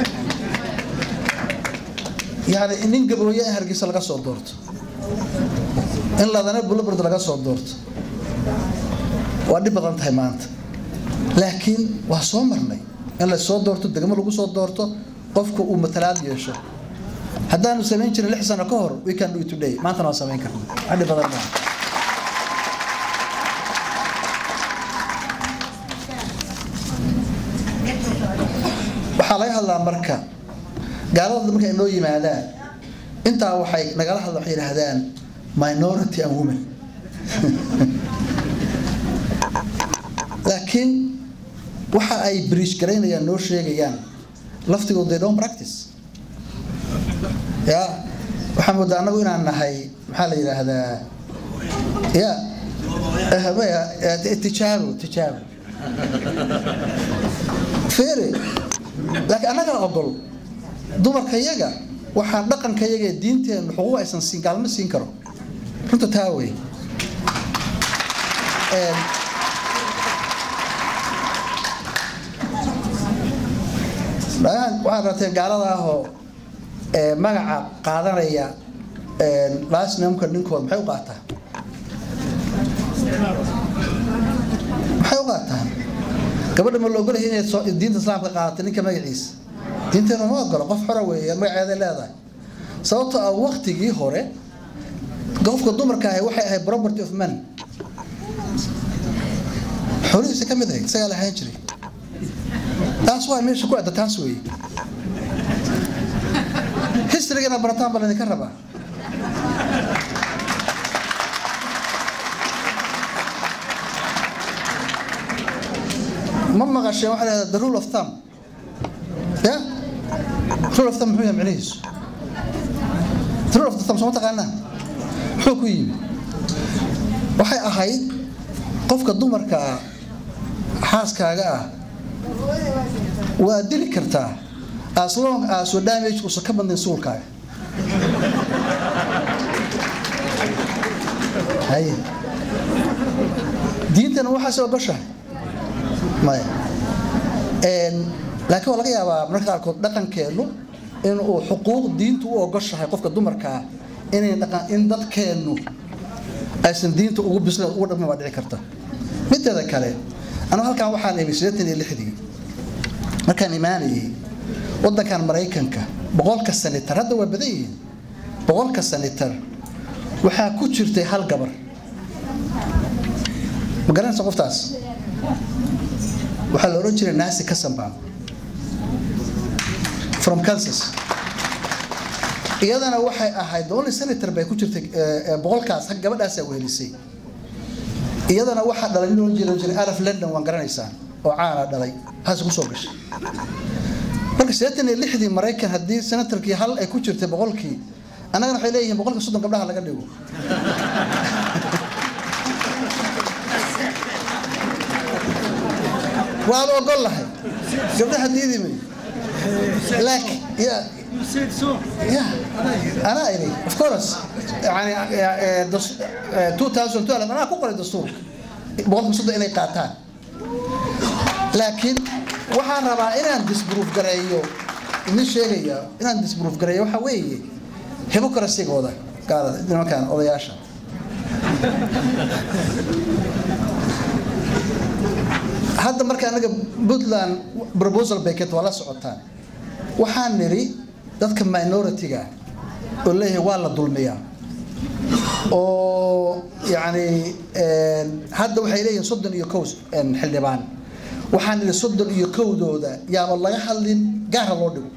yani nin gabooye in hargeysa laga soo doorto in ladana bulabird laga soo doorto waa dhib badan tahay maanta laakiin waa soo marnay in la soo doorto degmo lagu soo doorto qofku uu matalaad yeesho haddaanu samayn jirin lix sano ka hor we can do it today maantana waan samayn karna wax dhib badan maaha waxaa laga hadlaa marka gaalada marka ay noo yimaadaan intaa waxay nagala hadla waxay yidhaahdaan minority and women laakiin waxa ay bridge garaynayaan noo sheegayaan laftigood they don't practice ya waxaan moodaa annagu inaan nahay maxaa la yidhaahdaa ya tijaabo tijaabo feere laakiin annagaa ogol dumarka yaga waxaan dhaqanka yaga ee diinteennu xuquuq aysan siin gaalma siin karo runta taa wey waxaad rateen gaalada ahoo magaca qaadanaya lasnamka ninkooda maxay u qaataa maxay u qaataan gabadha ma la ogolahay inay diinta islaamka qaadato ninka magaciisa diinteenu ma ogolo qof xora weeye magaceeda leedahay sababtoo ah waktigii hore qofka dumarka ahi waxay ahayd property of man xoolihiisa ka mid ahayd isagaa la ahaan jiray taas waa meesha ku adda taas weeye historygana barataan baa laydinka rabaa ma maqasheen waxaa lahahdaa the rule of thumb ya rule of thumb muxuu yahay micnihiisu the rule of the thumb soo ma taqaanaa muxuu ku yimi waxay ahayd qofka dumarka ah xaaskaaga ah waa dili kartaa as long as your damage uusan ka badnayn suulkaaga haye diintana waxaas ogoshahay maya laakiin waa laga yaabaa mararka qaarkood dhaqankeennu in uu xuquuq diintu u ogoshahay qofka dumarkaa inay dhaqan in dadkeennu aysan diinta ugu bisleen ugu dhammin waa dhici karta mideeda kale anu halkan waxaan imi siddeetan iyo lixdii markaan imaanayay waddankan maraykanka boqolka sanitar hadda waa badan yihiin boqolka sanitar waxaa ku jirtay hal gabar ma garanaysa qoftaas waxaa la odhan jiray nasi kasanbam from kansas iyadana waxay ahayd the only senator bay ku jirtay boqolkaas gabadhaasaa wehelisay iyadana waxaa dhalay nin oran jiray jiray araf london waan garanaysaa oo caana dhalay haase kusoo gashay marka siddeetan iyo lixdii maraykan haddii senatarkii hal ay ku jirtay boqolkii annagana waxay leeyihiin boqolka soddon gabdhaha laga dhigo waad ogol lahay gabdhaha diidimay laakiin ya ya anaa iri of course yani 2012 anaa ku qoray dastuurka boqolka soddon inay qaataan laakiin waxaan rabaa inaan disproof gareeyo idin sheegaya inaan disproof gareeyo waxaa weeye hypocrisigooda gaalada nimankan odayaasha hadda marka anaga puntland proposal baket waa la socotaan waxaan nidhi dadka minority-ga oo leeyahay waa la dulmiyaa oo yacni hadda waxay leeyihiin soddon iyo kow xildhibaan waxaan nidhi soddon iyo kowdooda yaaba laga hadlin gaara loo dhigo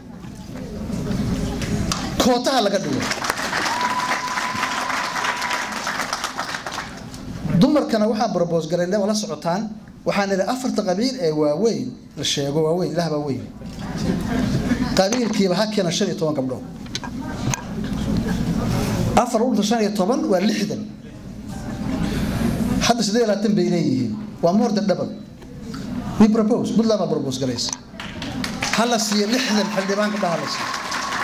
kootaha laga dhigo dumarkana waxaan propose garaynay waa la socotaan waxaan nidhi afarta qabiil ee waaweyn la sheego waaweyn ilaah baa weyn qabiilkiiba ha keena shan iyo toban gabdhood afar urta shan iyo toban waa lixdan hadda siddeed iyo labaatan bay leeyihiin waa more than double we propose puntland baa propose garaysa ha la siiyo lixdan xildhibaan gabdhaha la siiyo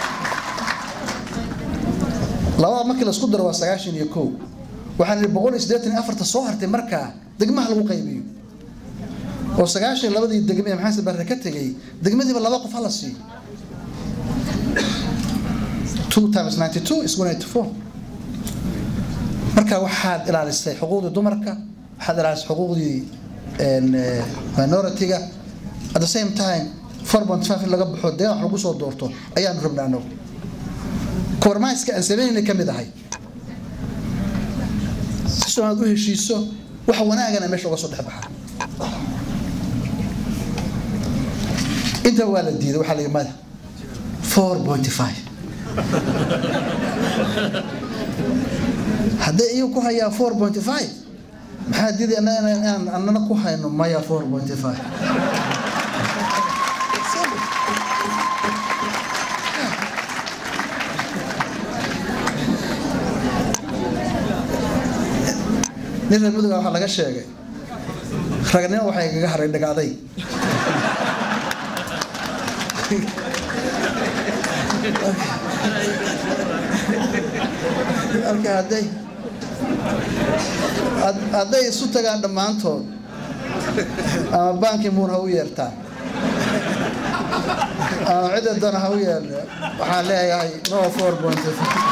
labada markii la isku daro waa sagaashan iyo kow waxaan nidhi boqol iyo siddeetan iyo afarta soo hartay markaa degmaha lagu qaybiyo oo sagaashan labadii degme ee maxamed barre ka tegay degmadiiba laba qof ha la siiyo two times ninety two is one eighty four marka waxaad ilaalisay xuquuqdii dumarka waxaad ilaalisay xuquuqdii minority-ga at the same time four point five in laga baxo dee wax lagu soo doorto ayaanu rabnaa anagu kormayska aan sameynay ka mid ahay si soo aad u heshiiso wax wanaagana meesha uga soo dhex baxa inta waa la diiday waxaa la yidhi maya four point five hadday iyagu ku hayaan four point five maxaa diiday inaan annana ku hayno maya 4.5 nin reer muduga waxaa laga sheegay ragnimo waxay kaga haray dhagaaday marka hadday hadday isu tagaan dhammaantood ama banki muun ha u yeertaan ama cidda dana ha u yeerne waxaan leeyahay no four point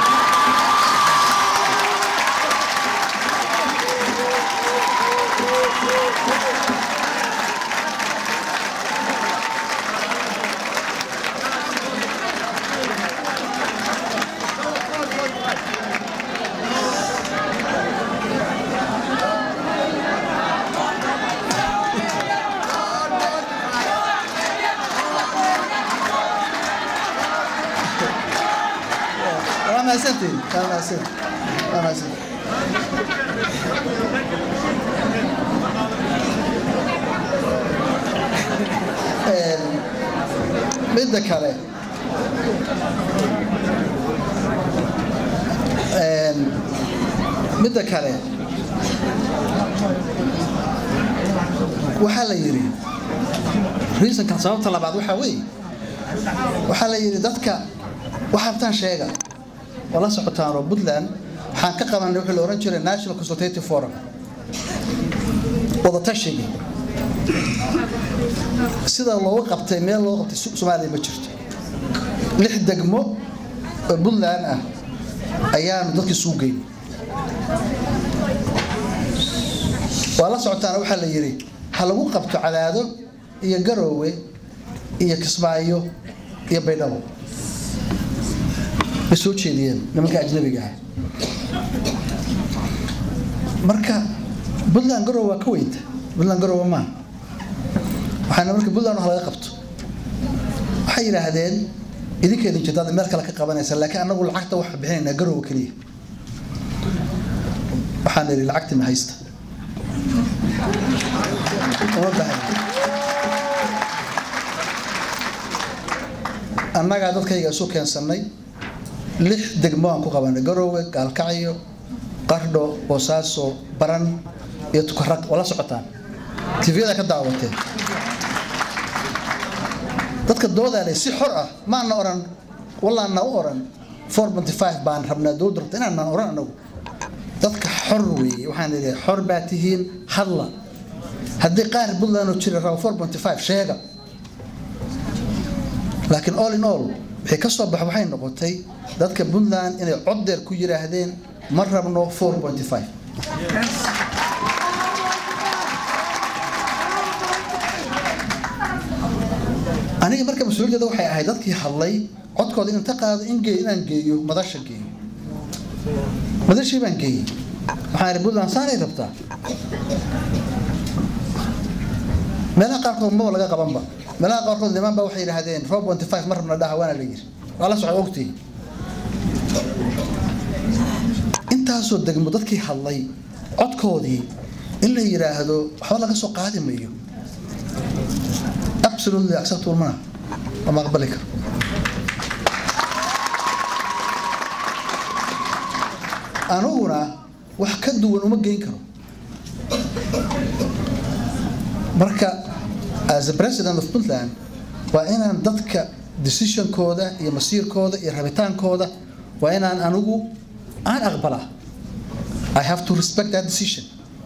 waa mahadsantihin waa mahadsantihin waa mahadsantihin midda kale midda kale waxaa la yidhi reasonkan sababta labaad waxaa weeye waxaa la yidhi dadka waxaa rabtaan sheega oo la socotaan oo puntland waxaan ka qabanay wixii la oran jiray national consultative forum wadatashiga sida looga qabtay meel loo qabtay soomaaliya ma jirto lix degmo oo puntland ah ayaanu dadkii suu geynay waa la socotaana waxaa la yidhi ha lagu qabto cadaado iyo garoowe iyo kismaayo iyo baydhabo bay soo jeediyeen nimanka ajnabiga ah marka puntland garowe waa ka weynta puntland garowe maaha waxaana marka puntland wax laga qabto waxay yidhaahdeen idinkeedin jirtaad meel kale ka qabanaysa laakiin annagu lacagta waxaa bixinaynaa garowe keliya waxaan idhi lacagti ma haysta uma bahan annagaa dadkayga isu keensannay lix degmo aan ku qabanay garoowe gaalkacyo qardho boosaaso baran iyo tukaraq oo la socotaan tviyada ka daawateen dadka doodaale si xor ah maana oran wallaana u oran 4.5 baan rabnaa dowladda rabta inaanan oran anagu dadka xor weeye waxaan idhi xor baa tihiin hadla haddii qaar puntland oo jira rabo 4.5 sheega laakiin all in all wixii ka soo bax waxay noqotay dadka puntland inay cod dheer ku yidhaahdeen ma rabno 4.5 aniga marka mas-uuliyadda waxay ahayd dadkii hadlay codkooda inta qaado in geeyo inaan geeyo madasha geeyo madashii baan geeyey waxaan ihi puntland saanay rabtaa meelaha qaarkood maba laga qabanba meelaha qaarkood niman ba waxay yidhaahdeen 4.5 ma rabna dhaha waana la yiri waa la socda ogtii intaasoo degmo dadkii hadlay codkoodii in la yidhaahdo waxba laga soo qaadi mayo absolutely acceptable mana lama aqbali karo aniguna wax ka duwan uma geyn karo marka as a president of puntland waa inaan dadka decisionkooda iyo masiirkooda iyo rabitaankooda waa inaan anigu aan aqbalaa i have to respect that decision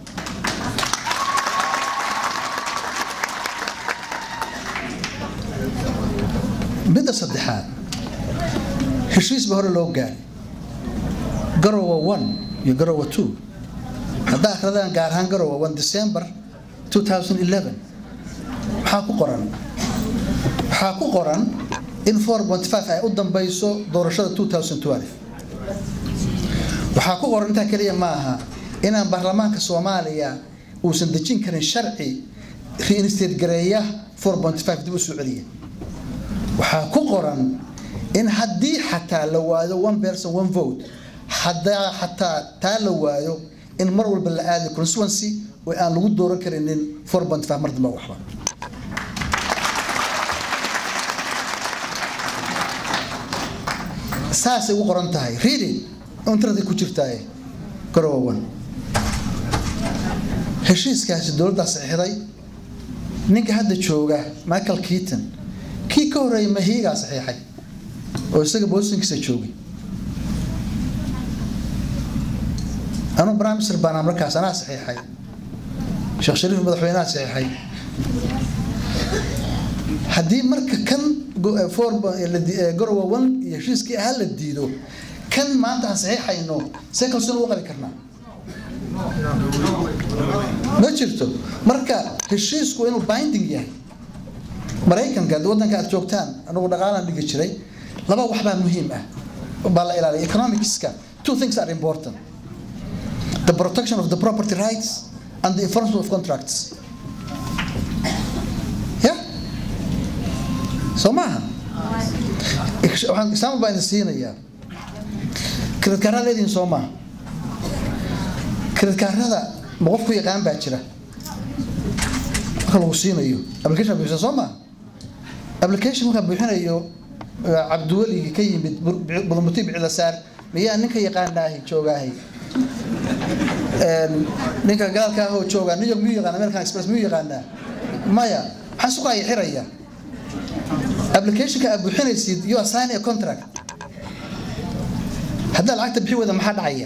midda saddexaad heshiis ba hore loo gaaray garowa one iyo garowa two haddaa akhradaan gaar ahaan garowa one december 2011 maxaa ku qoran waxaa ku qoran in 4.5 ay u dambayso doorashada 2012 waxaa ku qoran intaa keliya ma aha inaan baarlamaanka soomaaliya uusan dejin karin sharci reinstate gareeya 4.5 dib u soo celiya waxaa ku qoran in haddii xataa la waayo one person one vote haddaa xataa taa la waayo in mar walba la aadi constituency oo aan lagu dooran karinin four point five mar dambe waxba saasay ugu qoran tahay reading internetka ku jirtaaye garowan heshiiskaasi dowladdaa saxiixday ninka hadda jooga michael keaton kii ka horreeyay mahiigaa saxiixay oo isaga boosinkiisa joogay anuu prime minister baana markaas anaa saxiixay sheekh shariif madaxweynaha saxiixay haddii marka kan gorowa one iyo heshiiskii ahaa la diido kan maanta aan saxiixayno see kalsoon ugu qabi karnaa ma jirto marka heshiisku inuu binding yahay maraykanka waddanka aad joogtaan anagu dhaqaalaan dhigi jiray laba wax baa muhiim ah baa la ilaaliya economicska two things are important the protection of the property rights and the enforcement of contracts ya soo maaha waxaan example baa idin siinayaa kreditkaarada leedihin soo maaha kreditkaarada ma qof ku yaqaan baa jira marka lagu siinayo application buuxisa soo maaha application markaa buuxinayo cabdiweligi ka yimid bulmuti bicila saar miyaa ninka yaqaanaahi joogaahi ninka gaalka ahoo jooga new york miyuu yaqaana american express miyuu yaqaanaa maya maxaa suqaaya xiraya applicationka aad buuxinaysid you are signing a contract haddaa lacagta bixi weyda maxaa dhacaya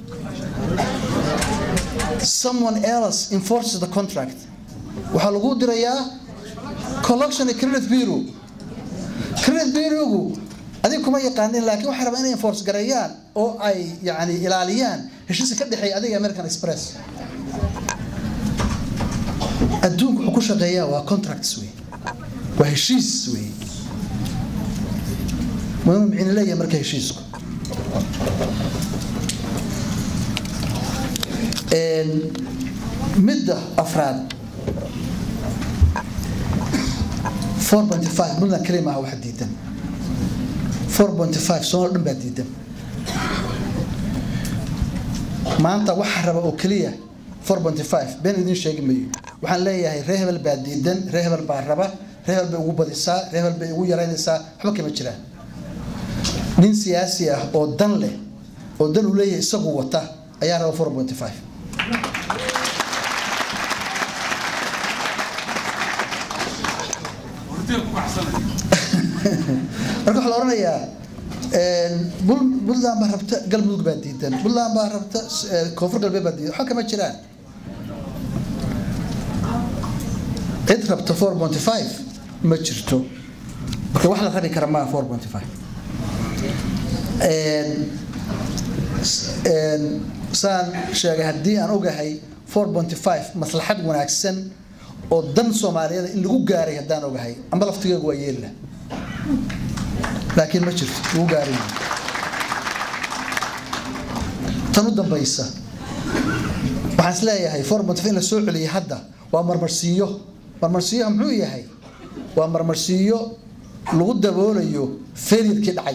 someone else enforces the contract waxaa lagu dirayaa collection credit bureau credit bureaugu adiga kuma yaqaanin laakiin waxay rabaa inay enforce gareeyaan oo ay yani ilaaliyaan heshiiska ka dhexeeya adiga american express adduunku wuxuu ku shaqeeyaa waa contracts wey waa heshiis wey muhimu micni leeyahay marka heshiisku midda afraad 4.5 puntland keli maaha waxa diidan 4.5 soomaal dhan baa diidan maanta waxa raba oo keliya 4.5 been idin sheegi mayo waxaan leeyahay ree hebel baa diidan ree hebel baa raba ree hebel bay ugu badisaa ree hebel bay ugu yaraynaysaa waxba kama jiraan nin siyaasi ah oo dan leh oo dan uu leeyahay isagu wata ayaa raba 4.5 marka waxaa la odhanayaa puntland baa rabta galmudug baa diidan puntland baa rabta koonfur galbeed baa diidan waxba kama jiraan cid rabta four ponty five ma jirto marka wax la rabi kara maaha four ponty five saan sheegay haddii aan ogahay four ponty five maslaxad wanaagsan oo dan soomaaliyeed in lagu gaaray haddaan ogahay amba laftigeegu waa yeeli laakiin ma jirto lagu gaaray tan u dambaysa waxaan is leeyahay four ponty five in la soo celiyay hadda waa marmarsiiyo marmarsiiyoha muxuu yahay waa marmarsiiyo lagu daboolayo failurkii dhacay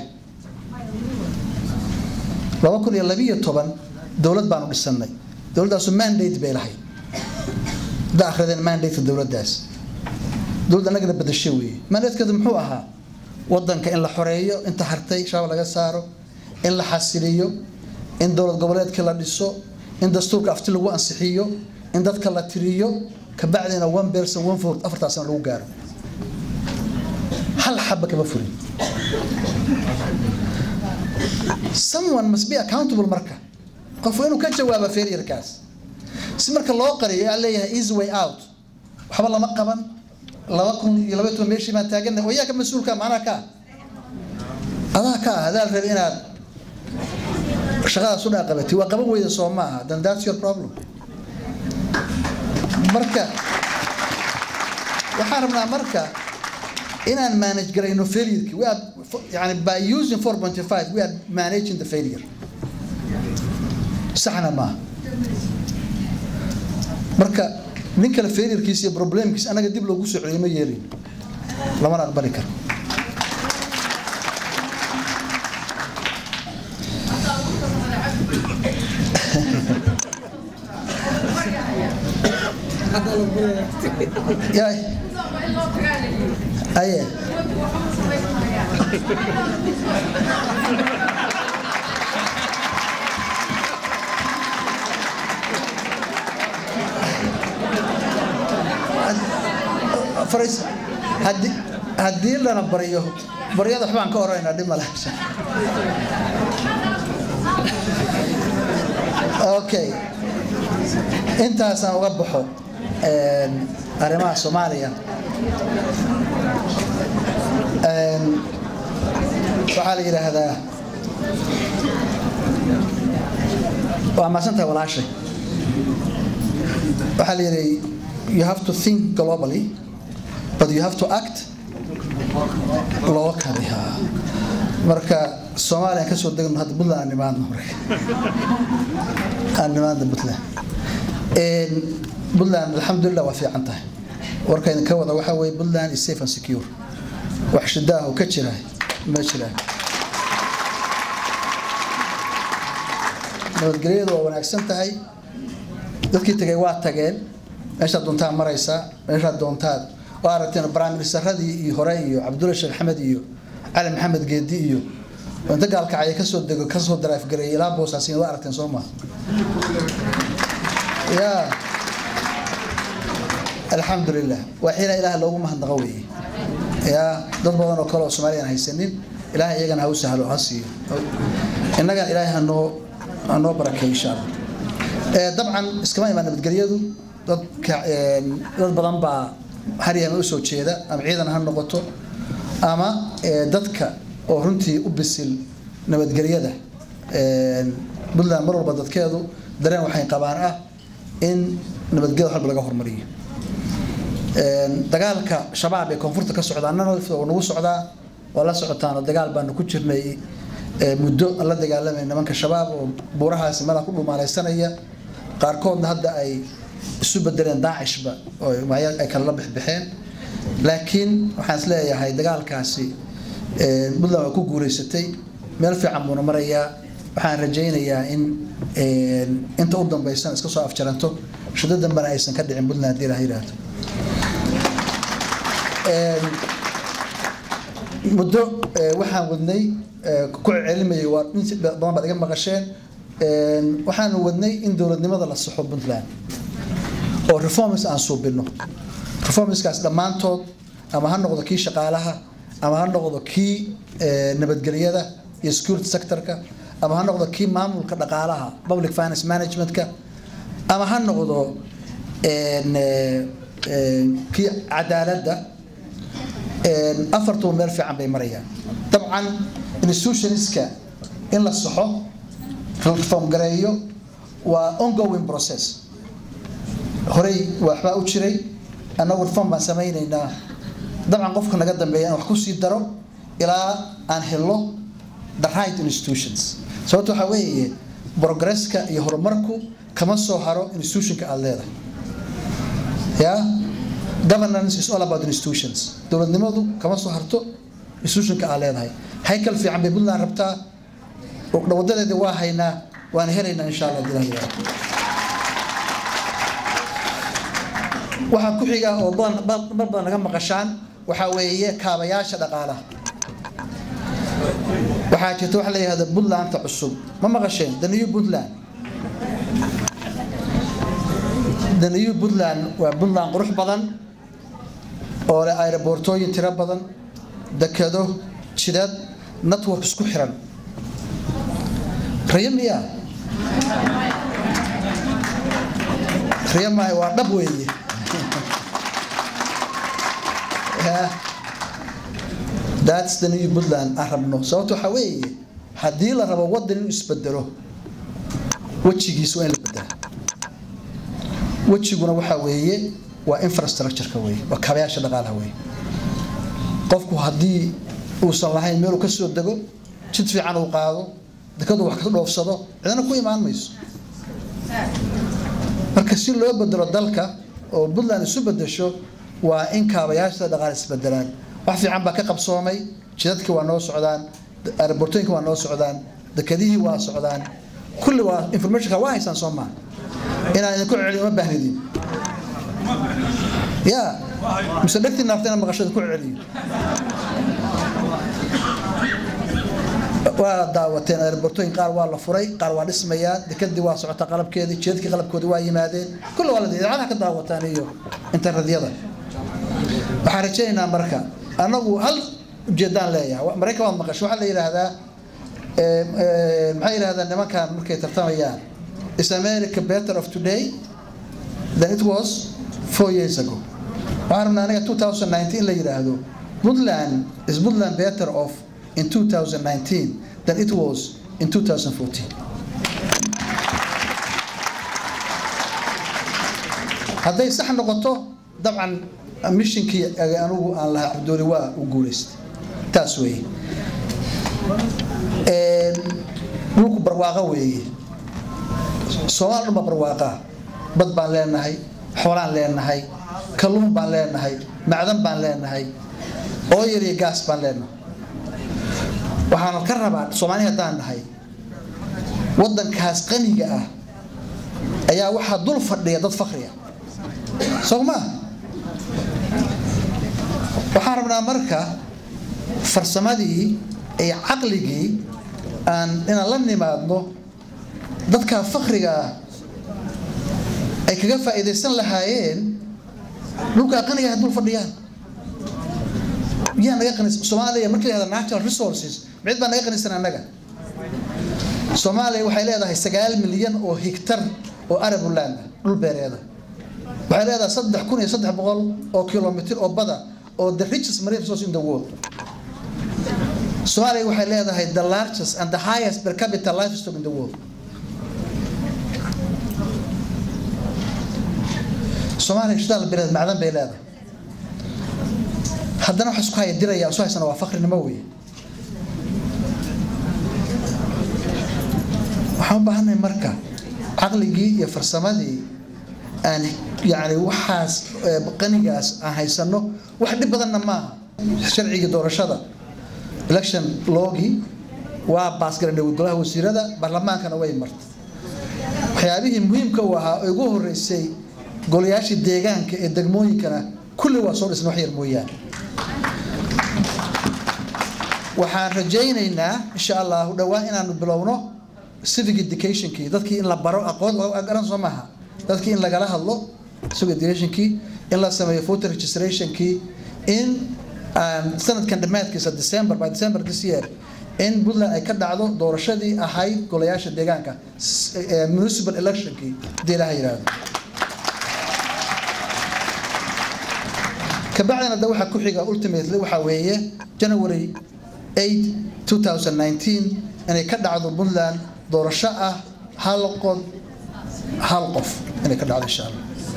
laba kun iyo labiyo toban dowlad baanu dhisanay dowladdaasu mandate bay lahayd hadda akhrideen mandate dowladdaas dowladda annagana badasho weeye mandatekeedu muxuu ahaa waddanka in la xoreeyo inta hartay shabaab laga saaro in la xasiliyo in dowlad goboleedka la dhiso in dastuurka afti lagu ansixiyo in dadka la tiriyo kabacdina one person one vote afartaasna lagu gaaro hal xaba kama furin someone must be accountable marka qof inuu ka jawaaba failurekaas si marka loo qariyo aa leeyahay easy way out waxba lama qaban laba kun iyo laba toban meeshii baan taaganay oo yaa ka mas-uulka macnaha ka adaa ka ah adaa rabi inaad shaqadaas u dhaaqabatay waa qaban weyda soo maaha then that's your problem marka waxaan rabnaa marka inaan manage garayno failureki we are yani by using 4.5 we are managing the failure saxna maaha marka nin kale failurkiisa iyo problemkiisa anaga dib loogu soo celiyo ma yeelin lamana aqbali karo yaay aye faris haddii haddii lana baryo baryada waxbaan ka oraynaa dhib male okay intaasaan uga baxo arrimaha soomaaliya waxaa la yidhaahdaa waa maasantahay walaashay waxaa la yidhi you have to think globally but you have to act locally ha marka soomaaliya aan kasoo degno hadda puntland aan nimaadno marka aan nimaadno puntland puntland alxamdulilah waa fiican tahay warkayna ka wada waxaa weeye puntland is safe and secure wax shida ah oo ka jira ma jiraan nabadgelyadu waa wanaagsan tahay dadkii tegay waa tageen meeshaad doontaad maraysaa meeshaad doontaad waa aragteen baraministeradii iyo hore iyo cabdulla sheekh axmed iyo cali maxamed geedi iyo inta gaalkacaya kasoo dego kasoo daraafgareeyay ilaa boosaasin waa aragteen soo maha ya alxamdulilah waa xiina ilaah loogu mahadnaqo weeye ya dad badan oo kale oo soomaaliya aan haysanin ilaah iyagana ha u sahlo ha siiyo innagana ilaahay hanoo hanoo barakeeyo insha allah dabcan iskama imaan nabadgelyadu dadka dad badan baa haryama u soo jeeda ama ciidan ha noqoto ama dadka oo runtii u bisil nabadgelyada puntland mar walba dadkeedu dareen waxay qabaan ah in nabadgelyada waxba laga hormariyo dagaalka shabaab ee koonfurta ka socda annana oo nagu socdaa waa la socotaan oo dagaal baanu ku jirnay muddo aan la dagaalamay nimanka shabaab oo buurahaasi meelaha ku dhumaalaysanaya qaarkoodna hadda ay isu bedeleen daacishba oo ay kala la bixbixeen laakiin waxaan is leeyahay dagaalkaasi puntland waa ku guuleysatay meel fiican buuna marayaa waxaan rajaynayaa in inta u dambaysan iska soo afjaranto shiddo dambena aysan ka dhicin puntland haddii ilaha yidhaahdo muddo waxaan wadnay ku celcelinayay waa in badan baad iga maqasheen waxaanu wadnay in dowladnimada la saxo puntland oo reforms aan suubino reformskaas dhammaantood ama ha noqdo kii shaqaalaha ama ha noqdo kii nabadgelyada iyo security sectorka ama ha noqdo kii maamulka dhaqaalaha public finance managementka ama ha noqdo kii cadaaladda afartuba meel fiican bay marayaan dabcan institutionska in la saxo reform gareeyo waa ongoing process horey waxbaa u jiray annagu reform baan samaynaynaa dabcan qofka naga dambeeya in wax ku sii daro ilaa aan helo the right institutions sababta waxaa weeye progresska iyo horumarku kama soo haro institutionka aada leedahay ya governance is all about institutions dowladnimadu kama soo harto institutionka aad leedahay haykal fiican bay puntland rabtaa wadadeedii waa haynaa waana helaynaa insha allah dilah waxaa ku xiga oo mar badan naga maqashaan waxaa weeye kaabayaasha dhaqaalaha waxaa jirta waxa la yihahda puntlandta cusub ma maqasheen the new puntland the new puntland waa puntland qurux badan oo leh aeroboortooyin tiro badan dekado jidad network isku xiran riyo miya riyo maaha waa dhab weeye that's the new puntland aan rabno sababta waxaa weeye haddii la rabo waddan inuu isbedelo wejigiis waa in la bedela wejiguna waxaa weeye waa infrastructureka weeye waa kaabayaasha dhaqaalaha weeye qofku haddii uusan lahayn meeluu ka soo dego jid fiican uu qaado dekadu wax ka dhoofsado cidna ku imaan mayso marka si loo bedelo dalka oo puntland isu bedesho waa in kaabayaasha dhaqaale isbedelaan wax fiican baa ka qabsoomay jidadkii waa noo socdaan aerobortooyinka waa noo socdaan dekadihii waa socdaan kulli waa informationka waa haysaan soo maa inaan idinku celiyo ma baahnidin ya mise dhegtii naarta inaan maqashada ku celiyo waa daawateen airbortooyin qaar waa la furay qaar waa dhismayaan dekadii waa socotaa qalabkeedii jeedkii qalabkoodii waa yimaadeen kulle waa la idaacadaha ka daawataan iyo internetyada waxaan rajaynaynaa marka annagu hal ujeedaan leeyahay maraykan waad maqasho waxaa la yidhaahdaa maxay yidhahdaan nimankan markay tartamayaan is america better of today than it was four years ago waxaan rabnaa aniga 2019 in la yidhaahdo puntland is puntland better off in 2019 than it was in 2014 hadday sax noqoto dabcan mishinkii anigu aan lahaa cabdooli waa u guulaystay taas weeye dhulku barwaaqo weeye soomaal dhan baa barwaaqaa bad baan leenahay xoolaan leenahay kalluun baan leenahay macdan baan leenahay ooyar iyo gaas baan leenahay waxaan ka rabaa soomaali haddaan nahay waddankaas qaniga ah ayaa waxaa dul fadhiya dad fakriya soo maa waxaan rabnaa marka farsamadii iyo caqligii aan inaan la nimaadno dadka fakriga ah ay kaga faa'iidaysan lahaayeen dhulka qaniga ah dul fadhiyaan yaa naga qanis soomaaliya markii la yihahdo natural resources mid baa naga qanisan annaga soomaaliya waxay leedahay sagaal milyan oo higtar oo arabuland ah dhul beereeda waxay leedahay saddex kun iyo saddex boqol oo kilomitr oo bada oo the richest marine resource in the world Somalia waxay leedahay the largest and the highest per capita livestock in the world Soomaaliya shidaal beereed macdan bay leedahay haddana waxa isku haya diraya soo haysana waa faqrinimo weeye waxaan u baahannahay marka caqligii iyo farsamadii aan yani waxaas qanigaas aan haysano wax dhib badanna maaha sharcigii doorashada election logii waa baasgaradhay golaha wasiirada baarlamaankana way martay waxyaabihii muhiimka u ahaa oo ugu horeysay golayaashii deegaanka ee degmooyinkana kulli waa soo dhisna wax yar mooyaane waxaan rajaynaynaa insha allahu dhowaan inaanu bilowno civic educationkii dadkii in la baro aqoon garan soo maaha dadkii in lagala hadlo civic educationkii in la sameeyo voter registrationkii in sanadkan dhammaadkiisa december by december this year in puntland ay ka dhacdo doorashadii ahayd golayaasha deegaanka municipal electionkii hadii ilaha yidhaahdo kabacdina da waxaa ku xiga ultimately waxaa weeye january 8 2019 inay ka dhacdo puntland doorasho ah hal qod hal qof inay ka dhacdo insha allah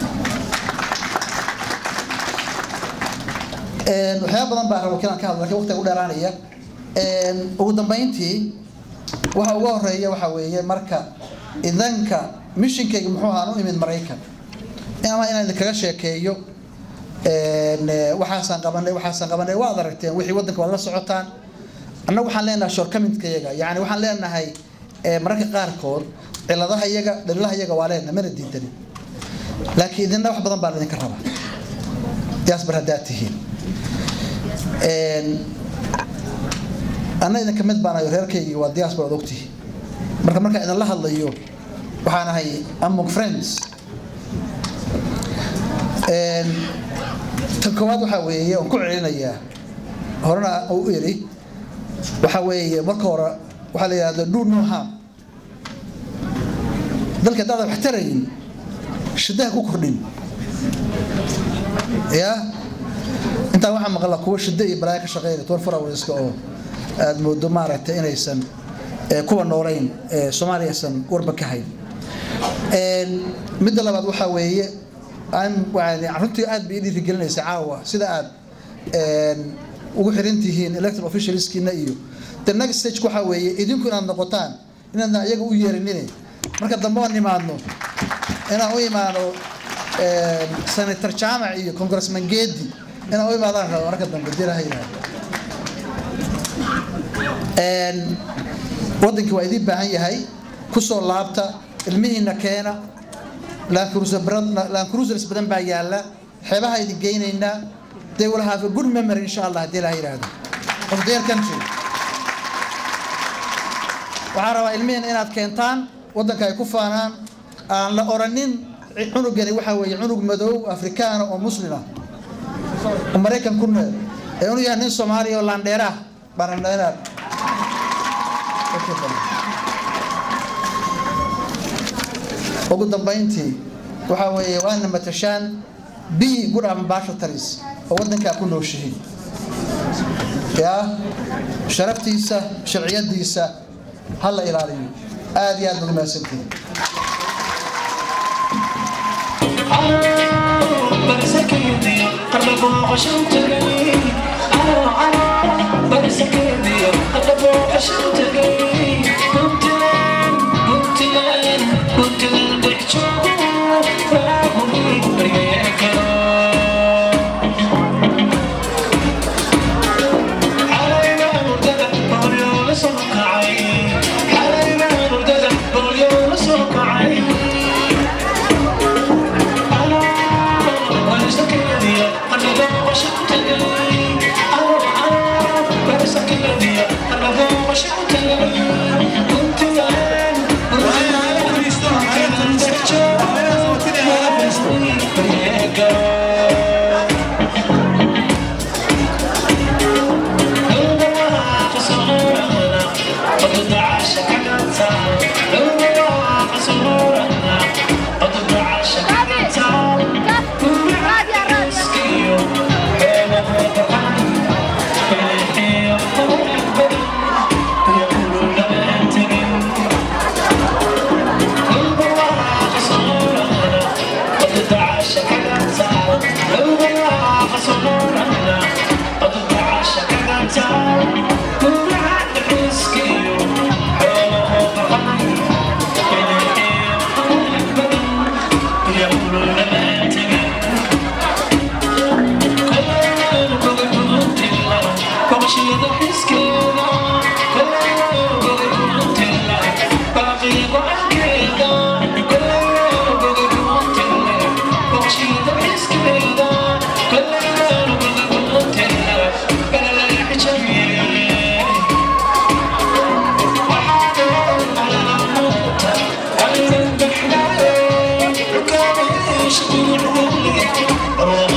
waxyaaba badan baa rabo kinaan ka hadla lakin waqtiga u dheeraanaya ugu dambeyntii waxa ugu horeeya waxa weeye marka idanka mishinkayga muxuu ahaan u imid maraykan ama inaan idinkaga sheekeeyo waxaasaan qabanay waxaasaan qabanay waad aragteen wixii waddanka waad la socotaan annagu waxaan leenahay shortcomingka iyaga yani waxaan leenahay mararka qaarkood ciladaha iyaga dhalilaha iyaga waa leenahay mana diidanin laakiin idinna wax badan baa idinka rabaa diaspor haddaad tihiin anna idinka mid baan ayo reerkaygii waa diaspor ad ogtihi marka markaan idinla hadlayo waxaan ahay among friends tan koowaad waxaa weeye oon ku celinayaa horena u iri waxaa weeye marka hore waxaa la yidhahda do no harm dalka haddaada wax tarayin shidaha ku kordhin ya intaa waxaa maqla kuwa shida iyo balaayo ka shaqeynaya toban four hourska oo aada moodo maaragtay inaysan kuwa noolayn soomaaliya aysan warba ka hayn midda labaad waxaa weeye runtii aad bay dhiirigelinaysa caawa sida aad ugu xiran tihiin electoral officialskiina iyo the next stage waxaa weeye idinku inaad noqotaan inaadna iyaga u yeerinine marka dambe oo nimaadno inaan u imaano senator jaamac iyo congressman geedi inaan u imaadaan rabo marka dambe diraha yidhaahdo wadankii waa idiin baahan yahay kusoo laabta ilmihiina keena land cruiser badan- land cruisers badan baa yaalla xeebaha idin geynaynaa they will have a good memory insha allah haddii ilaha yidhaahdo of their country waxaan rabaa ilmihiin inaad keentaan waddanka ay ku faanaan aan la oranin cunugani waxaa weeye cunug madow afrikaana oo muslima oo maraykan ku nool ee unu yahay nin soomaaliya oo laandheera ah baan rabnaa inaad ugu dambayntii waxaa weeye waana matashaan b good ambassadors oo waddankaa ku nooshihiin yaa sharaftiisa sharciyadiisa ha la ilaaliyo aad iyo aad baad umahadsantihiin Oh